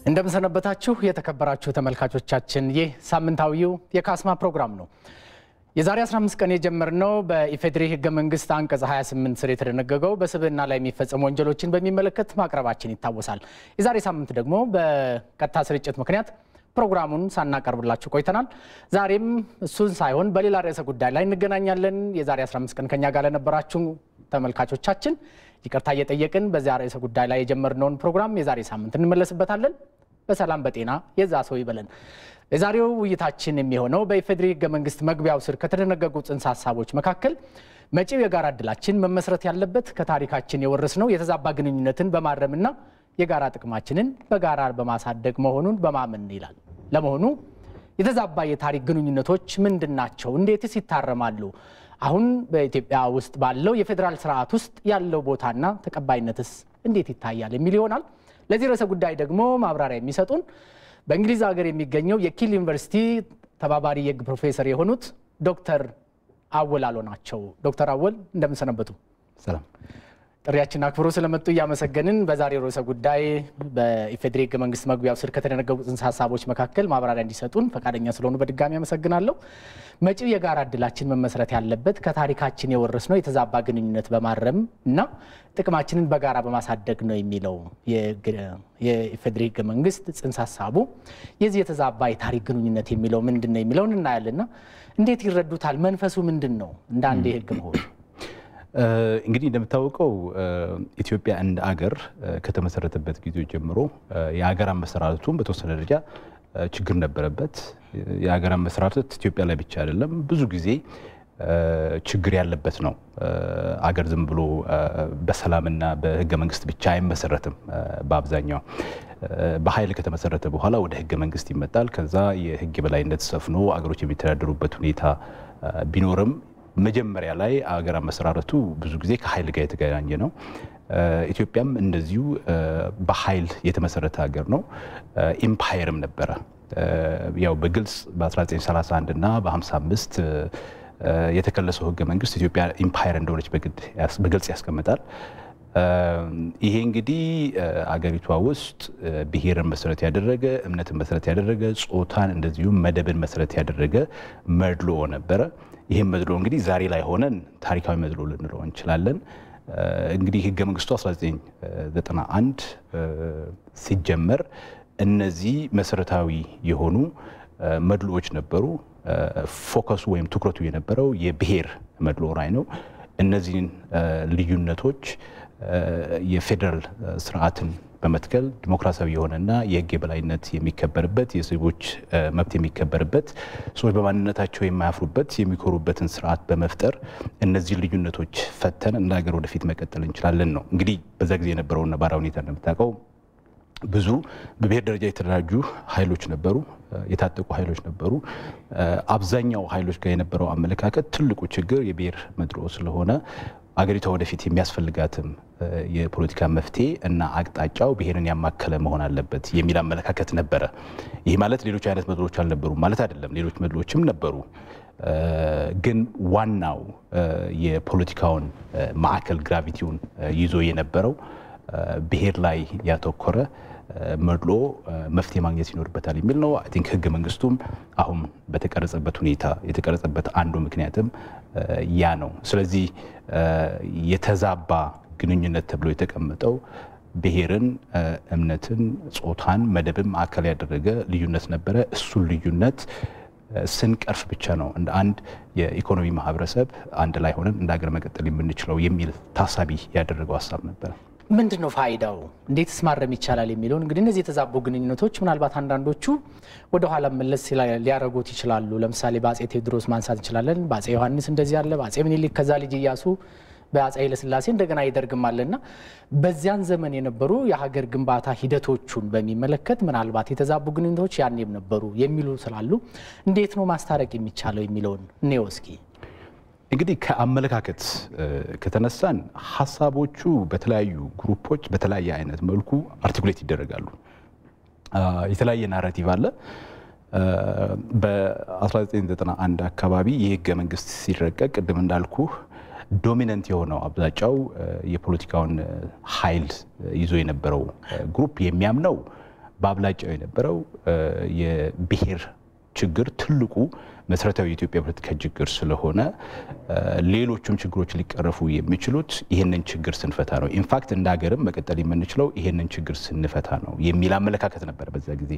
እንደምንሰነበታችሁ የተከበራችሁ ተመልካቾቻችን፣ ይህ ሳምንታዊው የካስማ ፕሮግራም ነው። የዛሬ 15 ቀን የጀመርነው በኢፌዴሪ ሕገ መንግስት አንቀጽ 28 ስር የተደነገገው በስብዕና ላይ የሚፈጸሙ ወንጀሎችን በሚመለከት ማቅረባችን ይታወሳል። የዛሬ ሳምንት ደግሞ በቀጥታ ስርጭት ምክንያት ፕሮግራሙን ሳናቀርብላችሁ ቆይተናል። ዛሬም እሱን ሳይሆን በሌላ ርዕሰ ጉዳይ ላይ እንገናኛለን። የዛሬ 15 ቀን ከኛ ጋር ለነበራችሁ ተመልካቾቻችን ይቅርታ እየጠየቅን በዚያ ርዕሰ ጉዳይ ላይ የጀመርነውን ፕሮግራም የዛሬ ሳምንት እንመለስበታለን። በሰላም በጤና የዛ ሰው ይበለን። የዛሬው ውይይታችን የሚሆነው በኢፌዴሪ ሕገ መንግስት መግቢያው ስር ከተደነገጉ ጽንሰ ሀሳቦች መካከል መጪው የጋራ እድላችን መመስረት ያለበት ከታሪካችን የወረስነው የተዛባ ግንኙነትን በማረምና የጋራ ጥቅማችንን በጋራ በማሳደግ መሆኑን በማመን ይላል። ለመሆኑ የተዛባ የታሪክ ግንኙነቶች ምንድን ናቸው? እንዴትስ ይታረማሉ? አሁን በኢትዮጵያ ውስጥ ባለው የፌዴራል ስርዓት ውስጥ ያለው ቦታና ተቀባይነትስ እንዴት ይታያል የሚል ይሆናል። ለዚህ ርዕሰ ጉዳይ ደግሞ ማብራሪያ የሚሰጡን በእንግሊዝ ሀገር የሚገኘው የኪል ዩኒቨርሲቲ ተባባሪ የህግ ፕሮፌሰር የሆኑት ዶክተር አወል አሎ ናቸው። ዶክተር አወል እንደምንሰነበቱ። ሰላም። ጥሪያችን አክብሮ ስለመጡ እያመሰገንን በዛሬው ርዕሰ ጉዳይ በኢፌዴሪ ህገ መንግስት መግቢያው ስር ከተደነገጉ ጽንሰ ሀሳቦች መካከል ማብራሪያ እንዲሰጡን ፈቃደኛ ስለሆኑ በድጋሚ አመሰግናለሁ። መጪው የጋራ እድላችን መመስረት ያለበት ከታሪካችን የወረስነው የተዛባ ግንኙነት በማረም እና ጥቅማችንን በጋራ በማሳደግ ነው የሚለው የኢፌዴሪ ህገ መንግስት ጽንሰ ሀሳቡ የዚህ የተዛባ የታሪክ ግንኙነት የሚለው ምንድን ነው የሚለውን እናያለና እንዴት ይረዱታል? መንፈሱ ምንድን ነው? እንደ አንድ የህግ ምሁር እንግዲህ እንደምታወቀው ኢትዮጵያ እንደ አገር ከተመሰረተበት ጊዜ ጀምሮ የሀገር አመሰራረቱን በተወሰነ ደረጃ ችግር ነበረበት። የሀገር አመሰራረት ኢትዮጵያ ላይ ብቻ አይደለም፣ ብዙ ጊዜ ችግር ያለበት ነው። አገር ዝም ብሎ በሰላምና በህገ መንግስት ብቻ አይመሰረትም። በአብዛኛው በኃይል ከተመሰረተ በኋላ ወደ ህገ መንግስት ይመጣል። ከዛ የህግ የበላይነት ሰፍኖ አገሮች የሚተዳደሩበት ሁኔታ ቢኖርም መጀመሪያ ላይ አገር አመሰራረቱ ብዙ ጊዜ ከኃይል ጋር የተገናኘ ነው። ኢትዮጵያም እንደዚሁ በኃይል የተመሰረተ ሀገር ነው። ኢምፓየርም ነበረ። ያው በግልጽ በ1931 እና በ55 የተከለሰው ህገ መንግስት ኢትዮጵያ ኢምፓየር እንደሆነች በግልጽ ያስቀምጣል። ይሄ እንግዲህ አገሪቷ ውስጥ ብሔርን መሰረት ያደረገ እምነትን መሰረት ያደረገ ጾታን፣ እንደዚሁም መደብን መሰረት ያደረገ መድሎ ነበረ። ይህም መድሎ እንግዲህ ዛሬ ላይ ሆነን ታሪካዊ መድሎ ልንለው እንችላለን። እንግዲህ ህገ መንግስቱ 1991 ሲጀመር እነዚህ መሰረታዊ የሆኑ መድሎዎች ነበሩ። ፎከሱ ወይም ትኩረቱ የነበረው የብሔር መድሎ ላይ ነው። እነዚህን ልዩነቶች የፌዴራል ስርዓትን በመትከል ዲሞክራሲያዊ የሆነና የህግ የበላይነት የሚከበርበት የዜጎች መብት የሚከበርበት ሰዎች በማንነታቸው የማያፍሩበት የሚኮሩበትን ስርዓት በመፍጠር እነዚህ ልዩነቶች ፈተን እንደ ሀገር ወደፊት መቀጠል እንችላለን ነው። እንግዲህ በዛ ጊዜ የነበረውን ነባራዊ ሁኔታ እንደምታውቀው ብዙ በብሔር ደረጃ የተደራጁ ኃይሎች ነበሩ፣ የታጠቁ ኃይሎች ነበሩ። አብዛኛው ኃይሎች ጋር የነበረው አመለካከት ትልቁ ችግር የብሔር መድሎ ስለሆነ አገሪቷ ወደፊት የሚያስፈልጋትም የፖለቲካ መፍትሄ እና አቅጣጫው ብሔርን ያማከለ መሆን አለበት የሚል አመለካከት ነበረ። ይህ ማለት ሌሎች አይነት መድሎች አልነበሩም ማለት አይደለም። ሌሎች መድሎችም ነበሩ። ግን ዋናው የፖለቲካውን ማዕከል ግራቪቲውን ይዞ የነበረው ብሔር ላይ ያተኮረ መድሎ መፍትሄ ማግኘት ይኖርበታል የሚል ነው። አይ ቲንክ ህገ መንግስቱም አሁን በተቀረጸበት ሁኔታ የተቀረጸበት አንዱ ምክንያትም ያ ነው። ስለዚህ የተዛባ ግንኙነት ተብሎ የተቀመጠው ብሔርን፣ እምነትን፣ ጾታን፣ መደብን ማዕከል ያደረገ ልዩነት ነበረ። እሱን ልዩነት ስንቀርፍ ብቻ ነው እንደ አንድ የኢኮኖሚ ማህበረሰብ አንድ ላይ ሆነን እንደ ሀገር መቀጠል የምንችለው የሚል ታሳቢ ያደረገው ሀሳብ ነበረ። ምንድን ነው ፋይዳው? እንዴትስ ማረም ይቻላል የሚለውን እንግዲህ እነዚህ የተዛቡ ግንኙነቶች ምናልባት አንዳንዶቹ ወደኋላ መለስ ሊያደርጉት ይችላሉ። ለምሳሌ በአጼ ቴዎድሮስ ማንሳት እንችላለን። በአጼ ዮሐንስ እንደዚህ አለ፣ በአጼ ምኒልክ፣ ከዛ ልጅ እያሱ፣ በአጼ ኃይለስላሴ እንደገና ይደርግም አለና በዚያን ዘመን የነበሩ የሀገር ግንባታ ሂደቶቹን በሚመለከት ምናልባት የተዛቡ ግንኙነቶች ያኔም ነበሩ የሚሉ ስላሉ እንዴት ነው ማስታረቅ የሚቻለው የሚለውን እኔው እስኪ እንግዲህ ከአመለካከት ከተነሳን ሀሳቦቹ በተለያዩ ግሩፖች በተለያየ አይነት መልኩ አርቲኩሌት ይደረጋሉ። የተለያየ ናራቲቭ አለ። በ1991 አካባቢ የህገ መንግስት ሲረቀቅ ቅድም እንዳልኩ ዶሚነንት የሆነው አብዛጫው የፖለቲካውን ኃይል ይዞ የነበረው ግሩፕ የሚያምነው በአብላጫው የነበረው የብሔር ችግር ትልቁ መሰረታዊ የኢትዮጵያ ፖለቲካ ችግር ስለሆነ ሌሎቹም ችግሮች ሊቀረፉ የሚችሉት ይህንን ችግር ስንፈታ ነው። ኢንፋክት እንደ ሀገርም መቀጠል የምንችለው ይህንን ችግር ስንፈታ ነው የሚል አመለካከት ነበር በዛ ጊዜ።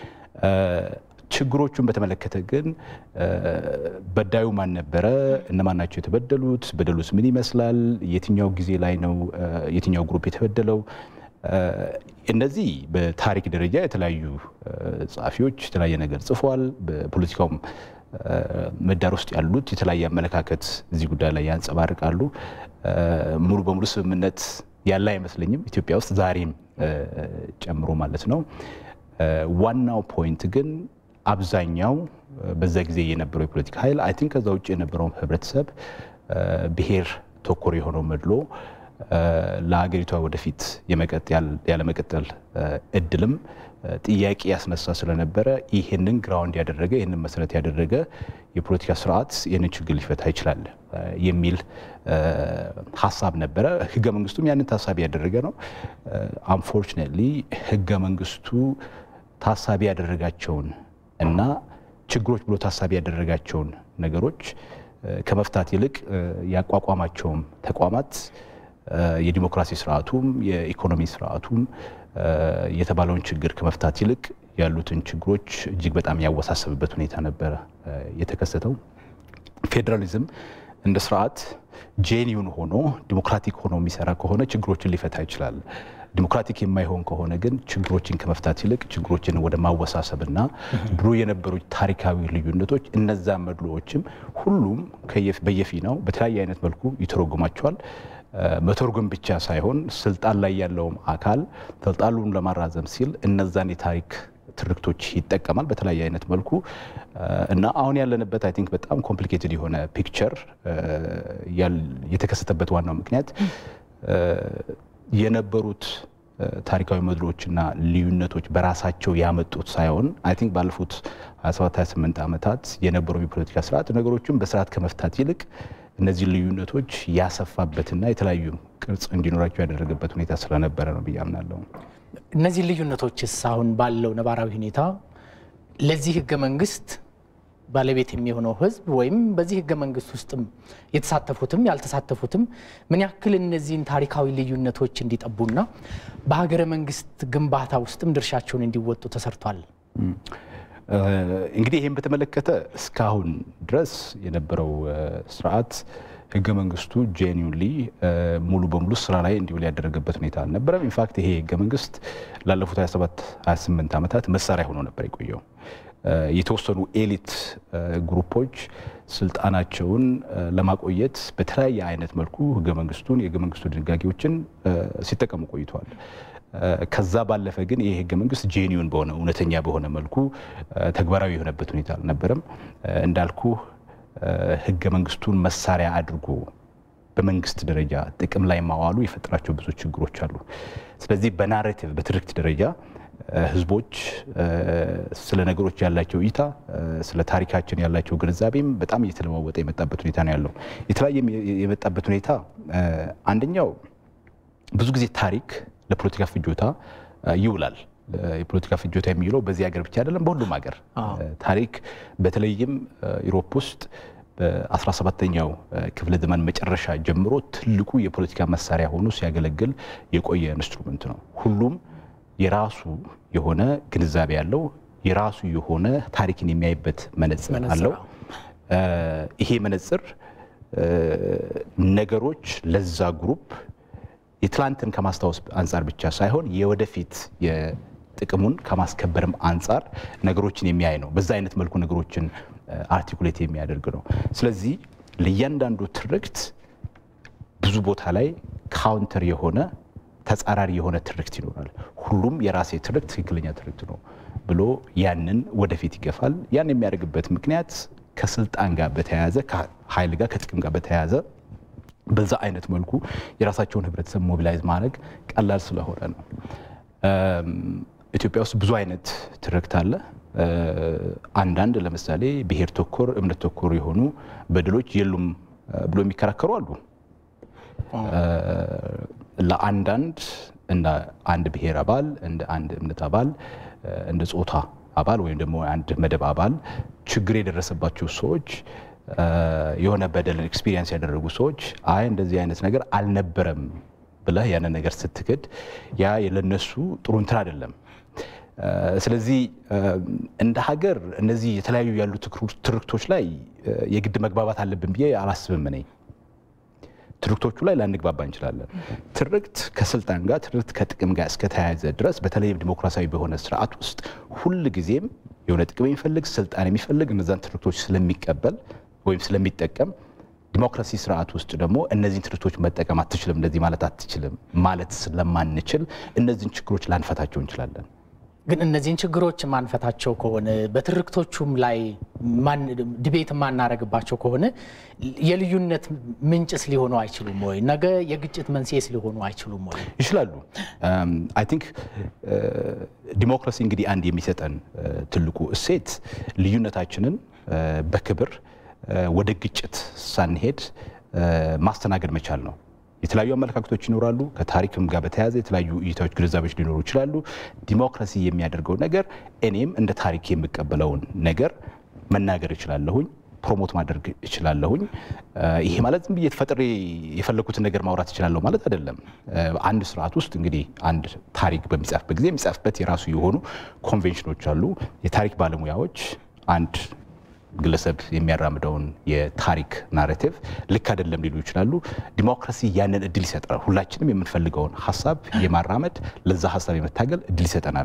ችግሮቹን በተመለከተ ግን በዳዩ ማን ነበረ? እነማን ናቸው የተበደሉት? በደሉስ ምን ይመስላል? የትኛው ጊዜ ላይ ነው የትኛው ግሩፕ የተበደለው? እነዚህ በታሪክ ደረጃ የተለያዩ ጸሐፊዎች የተለያየ ነገር ጽፏል። በፖለቲካውም ምህዳር ውስጥ ያሉት የተለያየ አመለካከት እዚህ ጉዳይ ላይ ያንጸባርቃሉ። ሙሉ በሙሉ ስምምነት ያለ አይመስለኝም ኢትዮጵያ ውስጥ ዛሬም ጨምሮ ማለት ነው። ዋናው ፖይንት ግን አብዛኛው በዛ ጊዜ የነበረው የፖለቲካ ኃይል አይ ቲንክ ከዛ ውጭ የነበረው ህብረተሰብ ብሔር ተኮር የሆነው መድሎ ለሀገሪቷ ወደፊት ያለመቀጠል እድልም ጥያቄ ያስነሳ ስለነበረ ይህንን ግራውንድ ያደረገ ይህንን መሰረት ያደረገ የፖለቲካ ስርዓት ይህንን ችግር ሊፈታ ይችላል የሚል ሀሳብ ነበረ። ህገ መንግስቱም ያንን ታሳቢ ያደረገ ነው። አንፎርችኔትሊ ህገ መንግስቱ ታሳቢ ያደረጋቸውን እና ችግሮች ብሎ ታሳቢ ያደረጋቸውን ነገሮች ከመፍታት ይልቅ ያቋቋማቸውም ተቋማት የዲሞክራሲ ስርዓቱም የኢኮኖሚ ስርዓቱም የተባለውን ችግር ከመፍታት ይልቅ ያሉትን ችግሮች እጅግ በጣም ያወሳሰብበት ሁኔታ ነበረ የተከሰተው። ፌዴራሊዝም እንደ ስርዓት ጄኒውን ሆኖ ዲሞክራቲክ ሆኖ የሚሰራ ከሆነ ችግሮችን ሊፈታ ይችላል። ዲሞክራቲክ የማይሆን ከሆነ ግን ችግሮችን ከመፍታት ይልቅ ችግሮችን ወደ ማወሳሰብና ድሮ የነበሩ ታሪካዊ ልዩነቶች እነዛ መድሎዎችም ሁሉም በየፊናው በተለያየ አይነት መልኩ ይተረጉማቸዋል። መተርጎም ብቻ ሳይሆን ስልጣን ላይ ያለውም አካል ስልጣኑን ለማራዘም ሲል እነዛን የታሪክ ትርክቶች ይጠቀማል በተለያየ አይነት መልኩ እና አሁን ያለንበት አይ ቲንክ በጣም ኮምፕሊኬትድ የሆነ ፒክቸር የተከሰተበት ዋናው ምክንያት የነበሩት ታሪካዊ መድሎችና ልዩነቶች በራሳቸው ያመጡት ሳይሆን አይ ቲንክ ባለፉት 27 28 ዓመታት የነበረው የፖለቲካ ስርዓት ነገሮችን በስርዓት ከመፍታት ይልቅ እነዚህ ልዩነቶች ያሰፋበትና የተለያዩ ቅርጽ እንዲኖራቸው ያደረገበት ሁኔታ ስለነበረ ነው ብዬ አምናለሁ። እነዚህ ልዩነቶችስ አሁን ባለው ነባራዊ ሁኔታ ለዚህ ህገ መንግስት ባለቤት የሚሆነው ህዝብ ወይም በዚህ ህገ መንግስት ውስጥም የተሳተፉትም ያልተሳተፉትም ምን ያክል እነዚህን ታሪካዊ ልዩነቶች እንዲጠቡና በሀገረ መንግስት ግንባታ ውስጥም ድርሻቸውን እንዲወጡ ተሰርቷል? እንግዲህ ይህን በተመለከተ እስካሁን ድረስ የነበረው ስርዓት ህገ መንግስቱ ጄኒውንሊ ሙሉ በሙሉ ስራ ላይ እንዲውል ያደረገበት ሁኔታ አልነበረም። ኢንፋክት ይሄ ህገ መንግስት ላለፉት 27 28 ዓመታት መሳሪያ ሆኖ ነበር የቆየው። የተወሰኑ ኤሊት ግሩፖች ስልጣናቸውን ለማቆየት በተለያየ አይነት መልኩ ህገ መንግስቱን የህገ መንግስቱ ድንጋጌዎችን ሲጠቀሙ ቆይተዋል። ከዛ ባለፈ ግን ይህ ህገ መንግስት ጄኒውን በሆነ እውነተኛ በሆነ መልኩ ተግባራዊ የሆነበት ሁኔታ አልነበረም። እንዳልኩ ህገ መንግስቱን መሳሪያ አድርጎ በመንግስት ደረጃ ጥቅም ላይ ማዋሉ የፈጠራቸው ብዙ ችግሮች አሉ። ስለዚህ በናሬቲቭ በትርክት ደረጃ ህዝቦች ስለ ነገሮች ያላቸው እይታ፣ ስለ ታሪካችን ያላቸው ግንዛቤም በጣም እየተለዋወጠ የመጣበት ሁኔታ ነው ያለው። የተለያየ የመጣበት ሁኔታ አንደኛው ብዙ ጊዜ ታሪክ ለፖለቲካ ፍጆታ ይውላል። የፖለቲካ ፍጆታ የሚውለው በዚህ ሀገር ብቻ አይደለም፣ በሁሉም ሀገር ታሪክ በተለይም ኢሮፕ ውስጥ በ17ኛው ክፍለ ዘመን መጨረሻ ጀምሮ ትልቁ የፖለቲካ መሳሪያ ሆኖ ሲያገለግል የቆየ ኢንስትሩመንት ነው። ሁሉም የራሱ የሆነ ግንዛቤ ያለው የራሱ የሆነ ታሪክን የሚያይበት መነጽር አለው። ይሄ መነጽር ነገሮች ለዛ ግሩፕ የትላንትን ከማስታወስ አንጻር ብቻ ሳይሆን የወደፊት ጥቅሙን ከማስከበርም አንጻር ነገሮችን የሚያይ ነው። በዛ አይነት መልኩ ነገሮችን አርቲኩሌት የሚያደርግ ነው። ስለዚህ ለእያንዳንዱ ትርክት ብዙ ቦታ ላይ ካውንተር የሆነ ተጻራሪ የሆነ ትርክት ይኖራል። ሁሉም የራሴ ትርክት ትክክለኛ ትርክት ነው ብሎ ያንን ወደፊት ይገፋል። ያን የሚያደርግበት ምክንያት ከስልጣን ጋር በተያያዘ ከኃይል ጋር ከጥቅም ጋር በተያያዘ በዛ አይነት መልኩ የራሳቸውን ህብረተሰብ ሞቢላይዝ ማድረግ ቀላል ስለሆነ ነው። ኢትዮጵያ ውስጥ ብዙ አይነት ትርክት አለ። አንዳንድ ለምሳሌ ብሔር ተኮር፣ እምነት ተኮር የሆኑ በደሎች የሉም ብሎ የሚከራከሩ አሉ። ለአንዳንድ እንደ አንድ ብሔር አባል፣ እንደ አንድ እምነት አባል፣ እንደ ጾታ አባል ወይም ደግሞ አንድ መደብ አባል ችግር የደረሰባቸው ሰዎች የሆነ በደልን ኤክስፒሪየንስ ያደረጉ ሰዎች አይ እንደዚህ አይነት ነገር አልነበረም ብለህ ያንን ነገር ስትክድ ያ ለነሱ ጥሩ እንትን አይደለም። ስለዚህ እንደ ሀገር እነዚህ የተለያዩ ያሉ ትርክቶች ላይ የግድ መግባባት አለብን ብዬ አላስብም እኔ። ትርክቶቹ ላይ ላንግባባ እንችላለን። ትርክት ከስልጣን ጋር ትርክት ከጥቅም ጋር እስከተያያዘ ድረስ በተለይም ዲሞክራሲያዊ በሆነ ስርዓት ውስጥ ሁል ጊዜም የሆነ ጥቅም የሚፈልግ ስልጣን የሚፈልግ እነዛን ትርክቶች ስለሚቀበል ወይም ስለሚጠቀም ዲሞክራሲ ስርዓት ውስጥ ደግሞ እነዚህን ትርክቶች መጠቀም አትችልም፣ እንደዚህ ማለት አትችልም ማለት ስለማንችል እነዚህን ችግሮች ላንፈታቸው እንችላለን። ግን እነዚህን ችግሮች ማንፈታቸው ከሆነ በትርክቶቹም ላይ ዲቤት የማናረግባቸው ከሆነ የልዩነት ምንጭስ ሊሆኑ አይችሉም ወይ? ነገ የግጭት መንስኤስ ሊሆኑ አይችሉም ወይ? ይችላሉ። አይ ቲንክ ዲሞክራሲ እንግዲህ አንድ የሚሰጠን ትልቁ እሴት ልዩነታችንን በክብር ወደ ግጭት ሳንሄድ ማስተናገድ መቻል ነው። የተለያዩ አመለካከቶች ይኖራሉ። ከታሪክም ጋር በተያያዘ የተለያዩ እይታዎች፣ ግንዛቤዎች ሊኖሩ ይችላሉ። ዲሞክራሲ የሚያደርገው ነገር እኔም እንደ ታሪክ የምቀበለውን ነገር መናገር እችላለሁኝ፣ ፕሮሞት ማድረግ እችላለሁኝ። ይሄ ማለት ዝም ብዬ ተፈጥሬ የፈለኩትን ነገር ማውራት እችላለሁ ማለት አይደለም። አንድ ስርዓት ውስጥ እንግዲህ አንድ ታሪክ በሚጻፍበት ጊዜ የሚጻፍበት የራሱ የሆኑ ኮንቬንሽኖች አሉ። የታሪክ ባለሙያዎች አንድ ግለሰብ የሚያራምደውን የታሪክ ናሬቲቭ ልክ አይደለም ሊሉ ይችላሉ። ዲሞክራሲ ያንን እድል ይሰጠናል። ሁላችንም የምንፈልገውን ሀሳብ የማራመድ ለዛ ሀሳብ የመታገል እድል ይሰጠናል።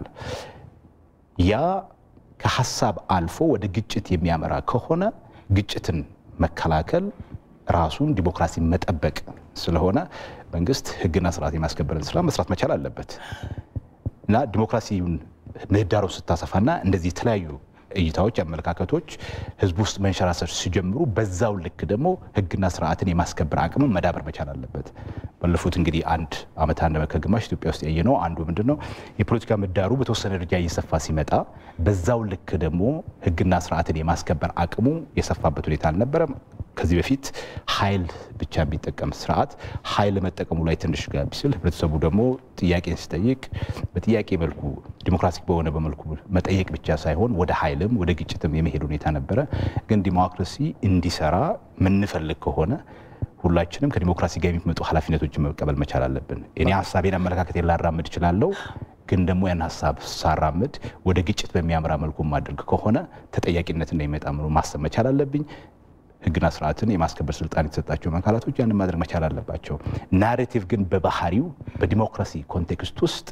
ያ ከሀሳብ አልፎ ወደ ግጭት የሚያመራ ከሆነ ግጭትን መከላከል ራሱን ዲሞክራሲ መጠበቅ ስለሆነ መንግስት ሕግና ስርዓት የማስከበርን ስራ መስራት መቻል አለበት እና ዲሞክራሲውን ምህዳሩን ስታሰፋና እንደዚህ የተለያዩ እይታዎች፣ አመለካከቶች ህዝብ ውስጥ መንሸራሰር ሲጀምሩ በዛው ልክ ደግሞ ህግና ስርዓትን የማስከበር አቅምን መዳበር መቻል አለበት። ባለፉት እንግዲህ አንድ ዓመት አንድ ዓመት ከግማሽ ኢትዮጵያ ውስጥ ያየነው አንዱ ምንድን ነው የፖለቲካ ምህዳሩ በተወሰነ ደረጃ እየሰፋ ሲመጣ በዛው ልክ ደግሞ ህግና ስርዓትን የማስከበር አቅሙ የሰፋበት ሁኔታ አልነበረም። ከዚህ በፊት ኃይል ብቻ የሚጠቀም ስርዓት ኃይል መጠቀሙ ላይ ትንሽ ጋብ ሲል ህብረተሰቡ ደግሞ ጥያቄን ሲጠይቅ በጥያቄ መልኩ ዲሞክራቲክ በሆነ በመልኩ መጠየቅ ብቻ ሳይሆን ወደ ኃይልም ወደ ግጭትም የመሄድ ሁኔታ ነበረ። ግን ዲሞክራሲ እንዲሰራ ምንፈልግ ከሆነ ሁላችንም ከዲሞክራሲ ጋር የሚመጡ ኃላፊነቶችን መቀበል መቻል አለብን። እኔ ሀሳቤን አመለካከት ላራምድ እችላለሁ ግን ደግሞ ያን ሀሳብ ሳራምድ ወደ ግጭት በሚያምራ መልኩ ማድረግ ከሆነ ተጠያቂነት እንዳይመጣ ማሰብ መቻል አለብኝ። ህግና ስርዓትን የማስከበር ስልጣን የተሰጣቸው አካላቶች ያንን ማድረግ መቻል አለባቸው። ናሬቲቭ ግን በባህሪው በዲሞክራሲ ኮንቴክስት ውስጥ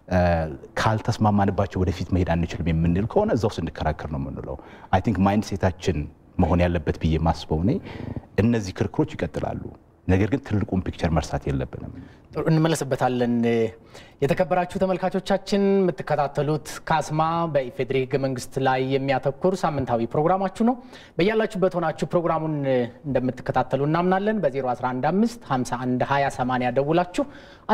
ካልተስማማንባቸው ወደፊት መሄድ አንችልም የምንል ከሆነ እዛው ስንከራከር ነው የምንለው። አይ ቲንክ ማይንድ ሴታችን መሆን ያለበት ብዬ ማስበው እኔ እነዚህ ክርክሮች ይቀጥላሉ። ነገር ግን ትልቁን ፒክቸር መርሳት የለብንም። እንመለስበታለን። የተከበራችሁ ተመልካቾቻችን የምትከታተሉት ካስማ በኢፌዴሪ ህገ መንግስት ላይ የሚያተኩር ሳምንታዊ ፕሮግራማችሁ ነው። በያላችሁበት ሆናችሁ ፕሮግራሙን እንደምትከታተሉ እናምናለን። በ0115 51 20 80 ደውላችሁ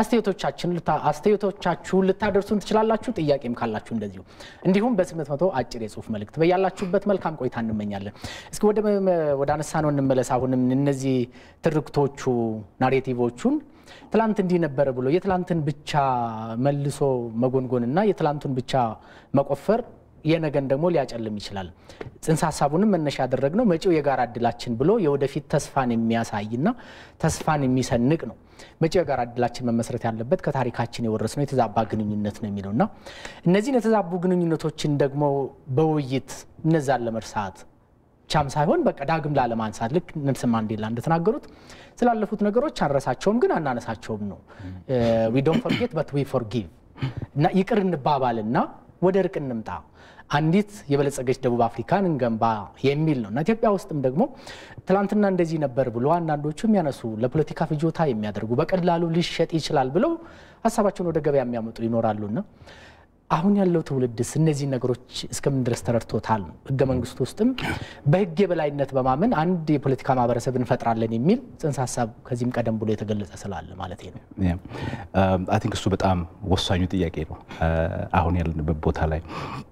አስተያየቶቻችሁን ልታደርሱን ትችላላችሁ። ጥያቄም ካላችሁ እንደዚሁ እንዲሁም በ800 አጭር የጽሁፍ መልእክት በያላችሁበት መልካም ቆይታ እንመኛለን። እስኪ ወደ አነሳ ነው እንመለስ። አሁንም እነዚህ ትርክቶቹ ናሬቲቮቹን ትላንት እንዲህ ነበረ ብሎ የትላንትን ብቻ መልሶ መጎንጎንና የትላንቱን ብቻ መቆፈር የነገን ደግሞ ሊያጨልም ይችላል። ጽንሰ ሀሳቡንም መነሻ ያደረግነው መጪው የጋራ እድላችን ብሎ የወደፊት ተስፋን የሚያሳይና ተስፋን የሚሰንቅ ነው። መጪው የጋራ እድላችን መመስረት ያለበት ከታሪካችን የወረስነው የተዛባ ግንኙነት ነው የሚለውና እነዚህን የተዛቡ ግንኙነቶችን ደግሞ በውይይት እነዛን ለመርሳት ብቻም ሳይሆን በቃ ዳግም ላለማንሳት ልክ ኔልሰን ማንዴላ እንደተናገሩት ስላለፉት ነገሮች አንረሳቸውም፣ ግን አናነሳቸውም ነው። ዊ ዶንት ፎርጌት በት ዊ ፎርጊቭ እና ይቅር እንባባልና ወደ እርቅ እንምጣ፣ አንዲት የበለጸገች ደቡብ አፍሪካን እንገንባ የሚል ነው እና ኢትዮጵያ ውስጥም ደግሞ ትናንትና እንደዚህ ነበር ብሎ አንዳንዶቹ የሚያነሱ ለፖለቲካ ፍጆታ የሚያደርጉ በቀላሉ ሊሸጥ ይችላል ብለው ሀሳባቸውን ወደ ገበያ የሚያመጡ ይኖራሉና አሁን ያለው ትውልድስ እነዚህ ነገሮች እስከምን ድረስ ተረድቶታል? ህገ መንግስቱ ውስጥም በህግ የበላይነት በማመን አንድ የፖለቲካ ማህበረሰብ እንፈጥራለን የሚል ጽንሰ ሀሳብ ከዚህም ቀደም ብሎ የተገለጸ ስላለ ማለት ነው። አይ ቲንክ እሱ በጣም ወሳኙ ጥያቄ ነው። አሁን ያለንበት ቦታ ላይ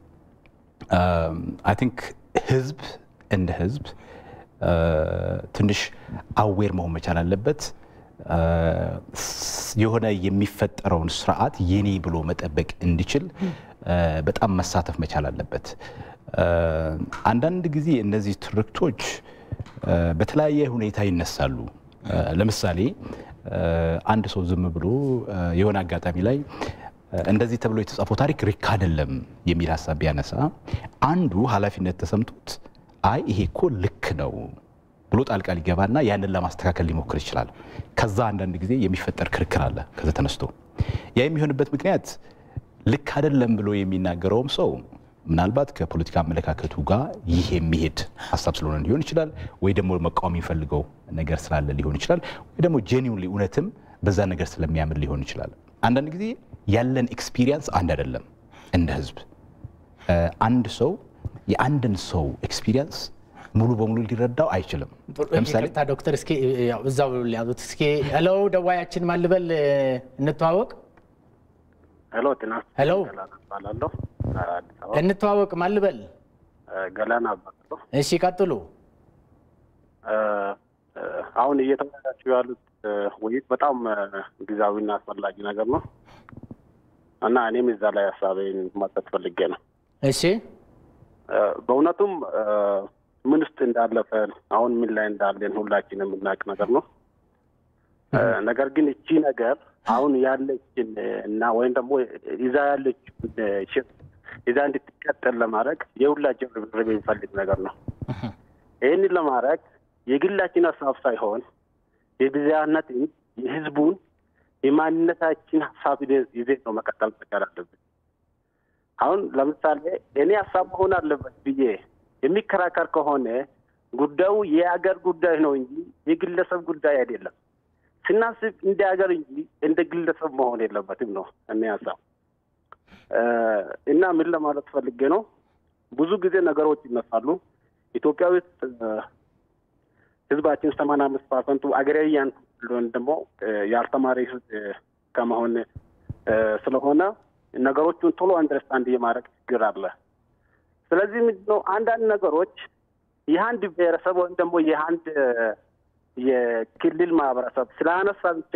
አይ ቲንክ ህዝብ እንደ ህዝብ ትንሽ አዌር መሆን መቻል አለበት። የሆነ የሚፈጠረውን ስርዓት የኔ ብሎ መጠበቅ እንዲችል በጣም መሳተፍ መቻል አለበት። አንዳንድ ጊዜ እነዚህ ትርክቶች በተለያየ ሁኔታ ይነሳሉ። ለምሳሌ አንድ ሰው ዝም ብሎ የሆነ አጋጣሚ ላይ እንደዚህ ተብሎ የተጻፈው ታሪክ ልክ አይደለም የሚል ሀሳብ ቢያነሳ አንዱ ኃላፊነት ተሰምቶት አይ ይሄ እኮ ልክ ነው ብሎ ጣልቃ ሊገባና ያንን ለማስተካከል ሊሞክር ይችላል። ከዛ አንዳንድ ጊዜ የሚፈጠር ክርክር አለ። ከዛ ተነስቶ ያ የሚሆንበት ምክንያት ልክ አይደለም ብሎ የሚናገረውም ሰው ምናልባት ከፖለቲካ አመለካከቱ ጋር ይህ የሚሄድ ሀሳብ ስለሆነ ሊሆን ይችላል፣ ወይ ደግሞ መቃወም የሚፈልገው ነገር ስላለ ሊሆን ይችላል፣ ወይ ደግሞ ጄኒውንሊ እውነትም በዛ ነገር ስለሚያምን ሊሆን ይችላል። አንዳንድ ጊዜ ያለን ኤክስፒሪየንስ አንድ አይደለም። እንደ ህዝብ አንድ ሰው የአንድን ሰው ኤክስፒሪየንስ ሙሉ በሙሉ ሊረዳው አይችልም። ለምሳሌ ዶክተር እስኪ እዛው ሊያዙት እስኪ ሄሎ፣ ደዋያችን ማልበል እንተዋወቅ። ሄሎ ጤና ሄሎ፣ እባላለሁ። አዲስ አበባ እንተዋወቅ። ማልበል ገላና እባላለሁ። እሺ፣ ቀጥሉ። አሁን እየተወያያችሁ ያሉት ውይይት በጣም ጊዜያዊና አስፈላጊ ነገር ነው እና እኔም እዛ ላይ ሀሳቤን መስጠት ፈልጌ ነው። እሺ፣ በእውነቱም ምን ውስጥ እንዳለፈን አሁን ምን ላይ እንዳለን ሁላችን የምናውቅ ነገር ነው። ነገር ግን እቺ ነገር አሁን ያለችን እና ወይም ደግሞ ይዛ ያለችን ሽፍት ይዛ እንድትቀጠል ለማድረግ የሁላችን ርብርብ የሚፈልግ ነገር ነው። ይህንን ለማድረግ የግላችን ሀሳብ ሳይሆን የብዝሃነትን የህዝቡን የማንነታችን ሀሳብ ይዘን ነው መቀጠል መቻል አለብን። አሁን ለምሳሌ እኔ ሀሳብ መሆን አለበት ብዬ የሚከራከር ከሆነ ጉዳዩ የሀገር ጉዳይ ነው እንጂ የግለሰብ ጉዳይ አይደለም። ስናስብ እንደ ሀገር እንጂ እንደ ግለሰብ መሆን የለበትም ነው እኔ ሀሳብ እና ምን ለማለት ፈልጌ ነው፣ ብዙ ጊዜ ነገሮች ይነሳሉ። ኢትዮጵያ ውስጥ ህዝባችን ሰማንያ አምስት ፐርሰንቱ አገሬያን ወይም ደግሞ ያልተማረ ህዝብ ከመሆን ስለሆነ ነገሮቹን ቶሎ አንደርስታንድ የማድረግ ችግር አለ። ስለዚህ ምንድነው አንዳንድ ነገሮች የአንድ ብሔረሰብ ወይም ደግሞ የአንድ የክልል ማህበረሰብ ስላነሳ ብቻ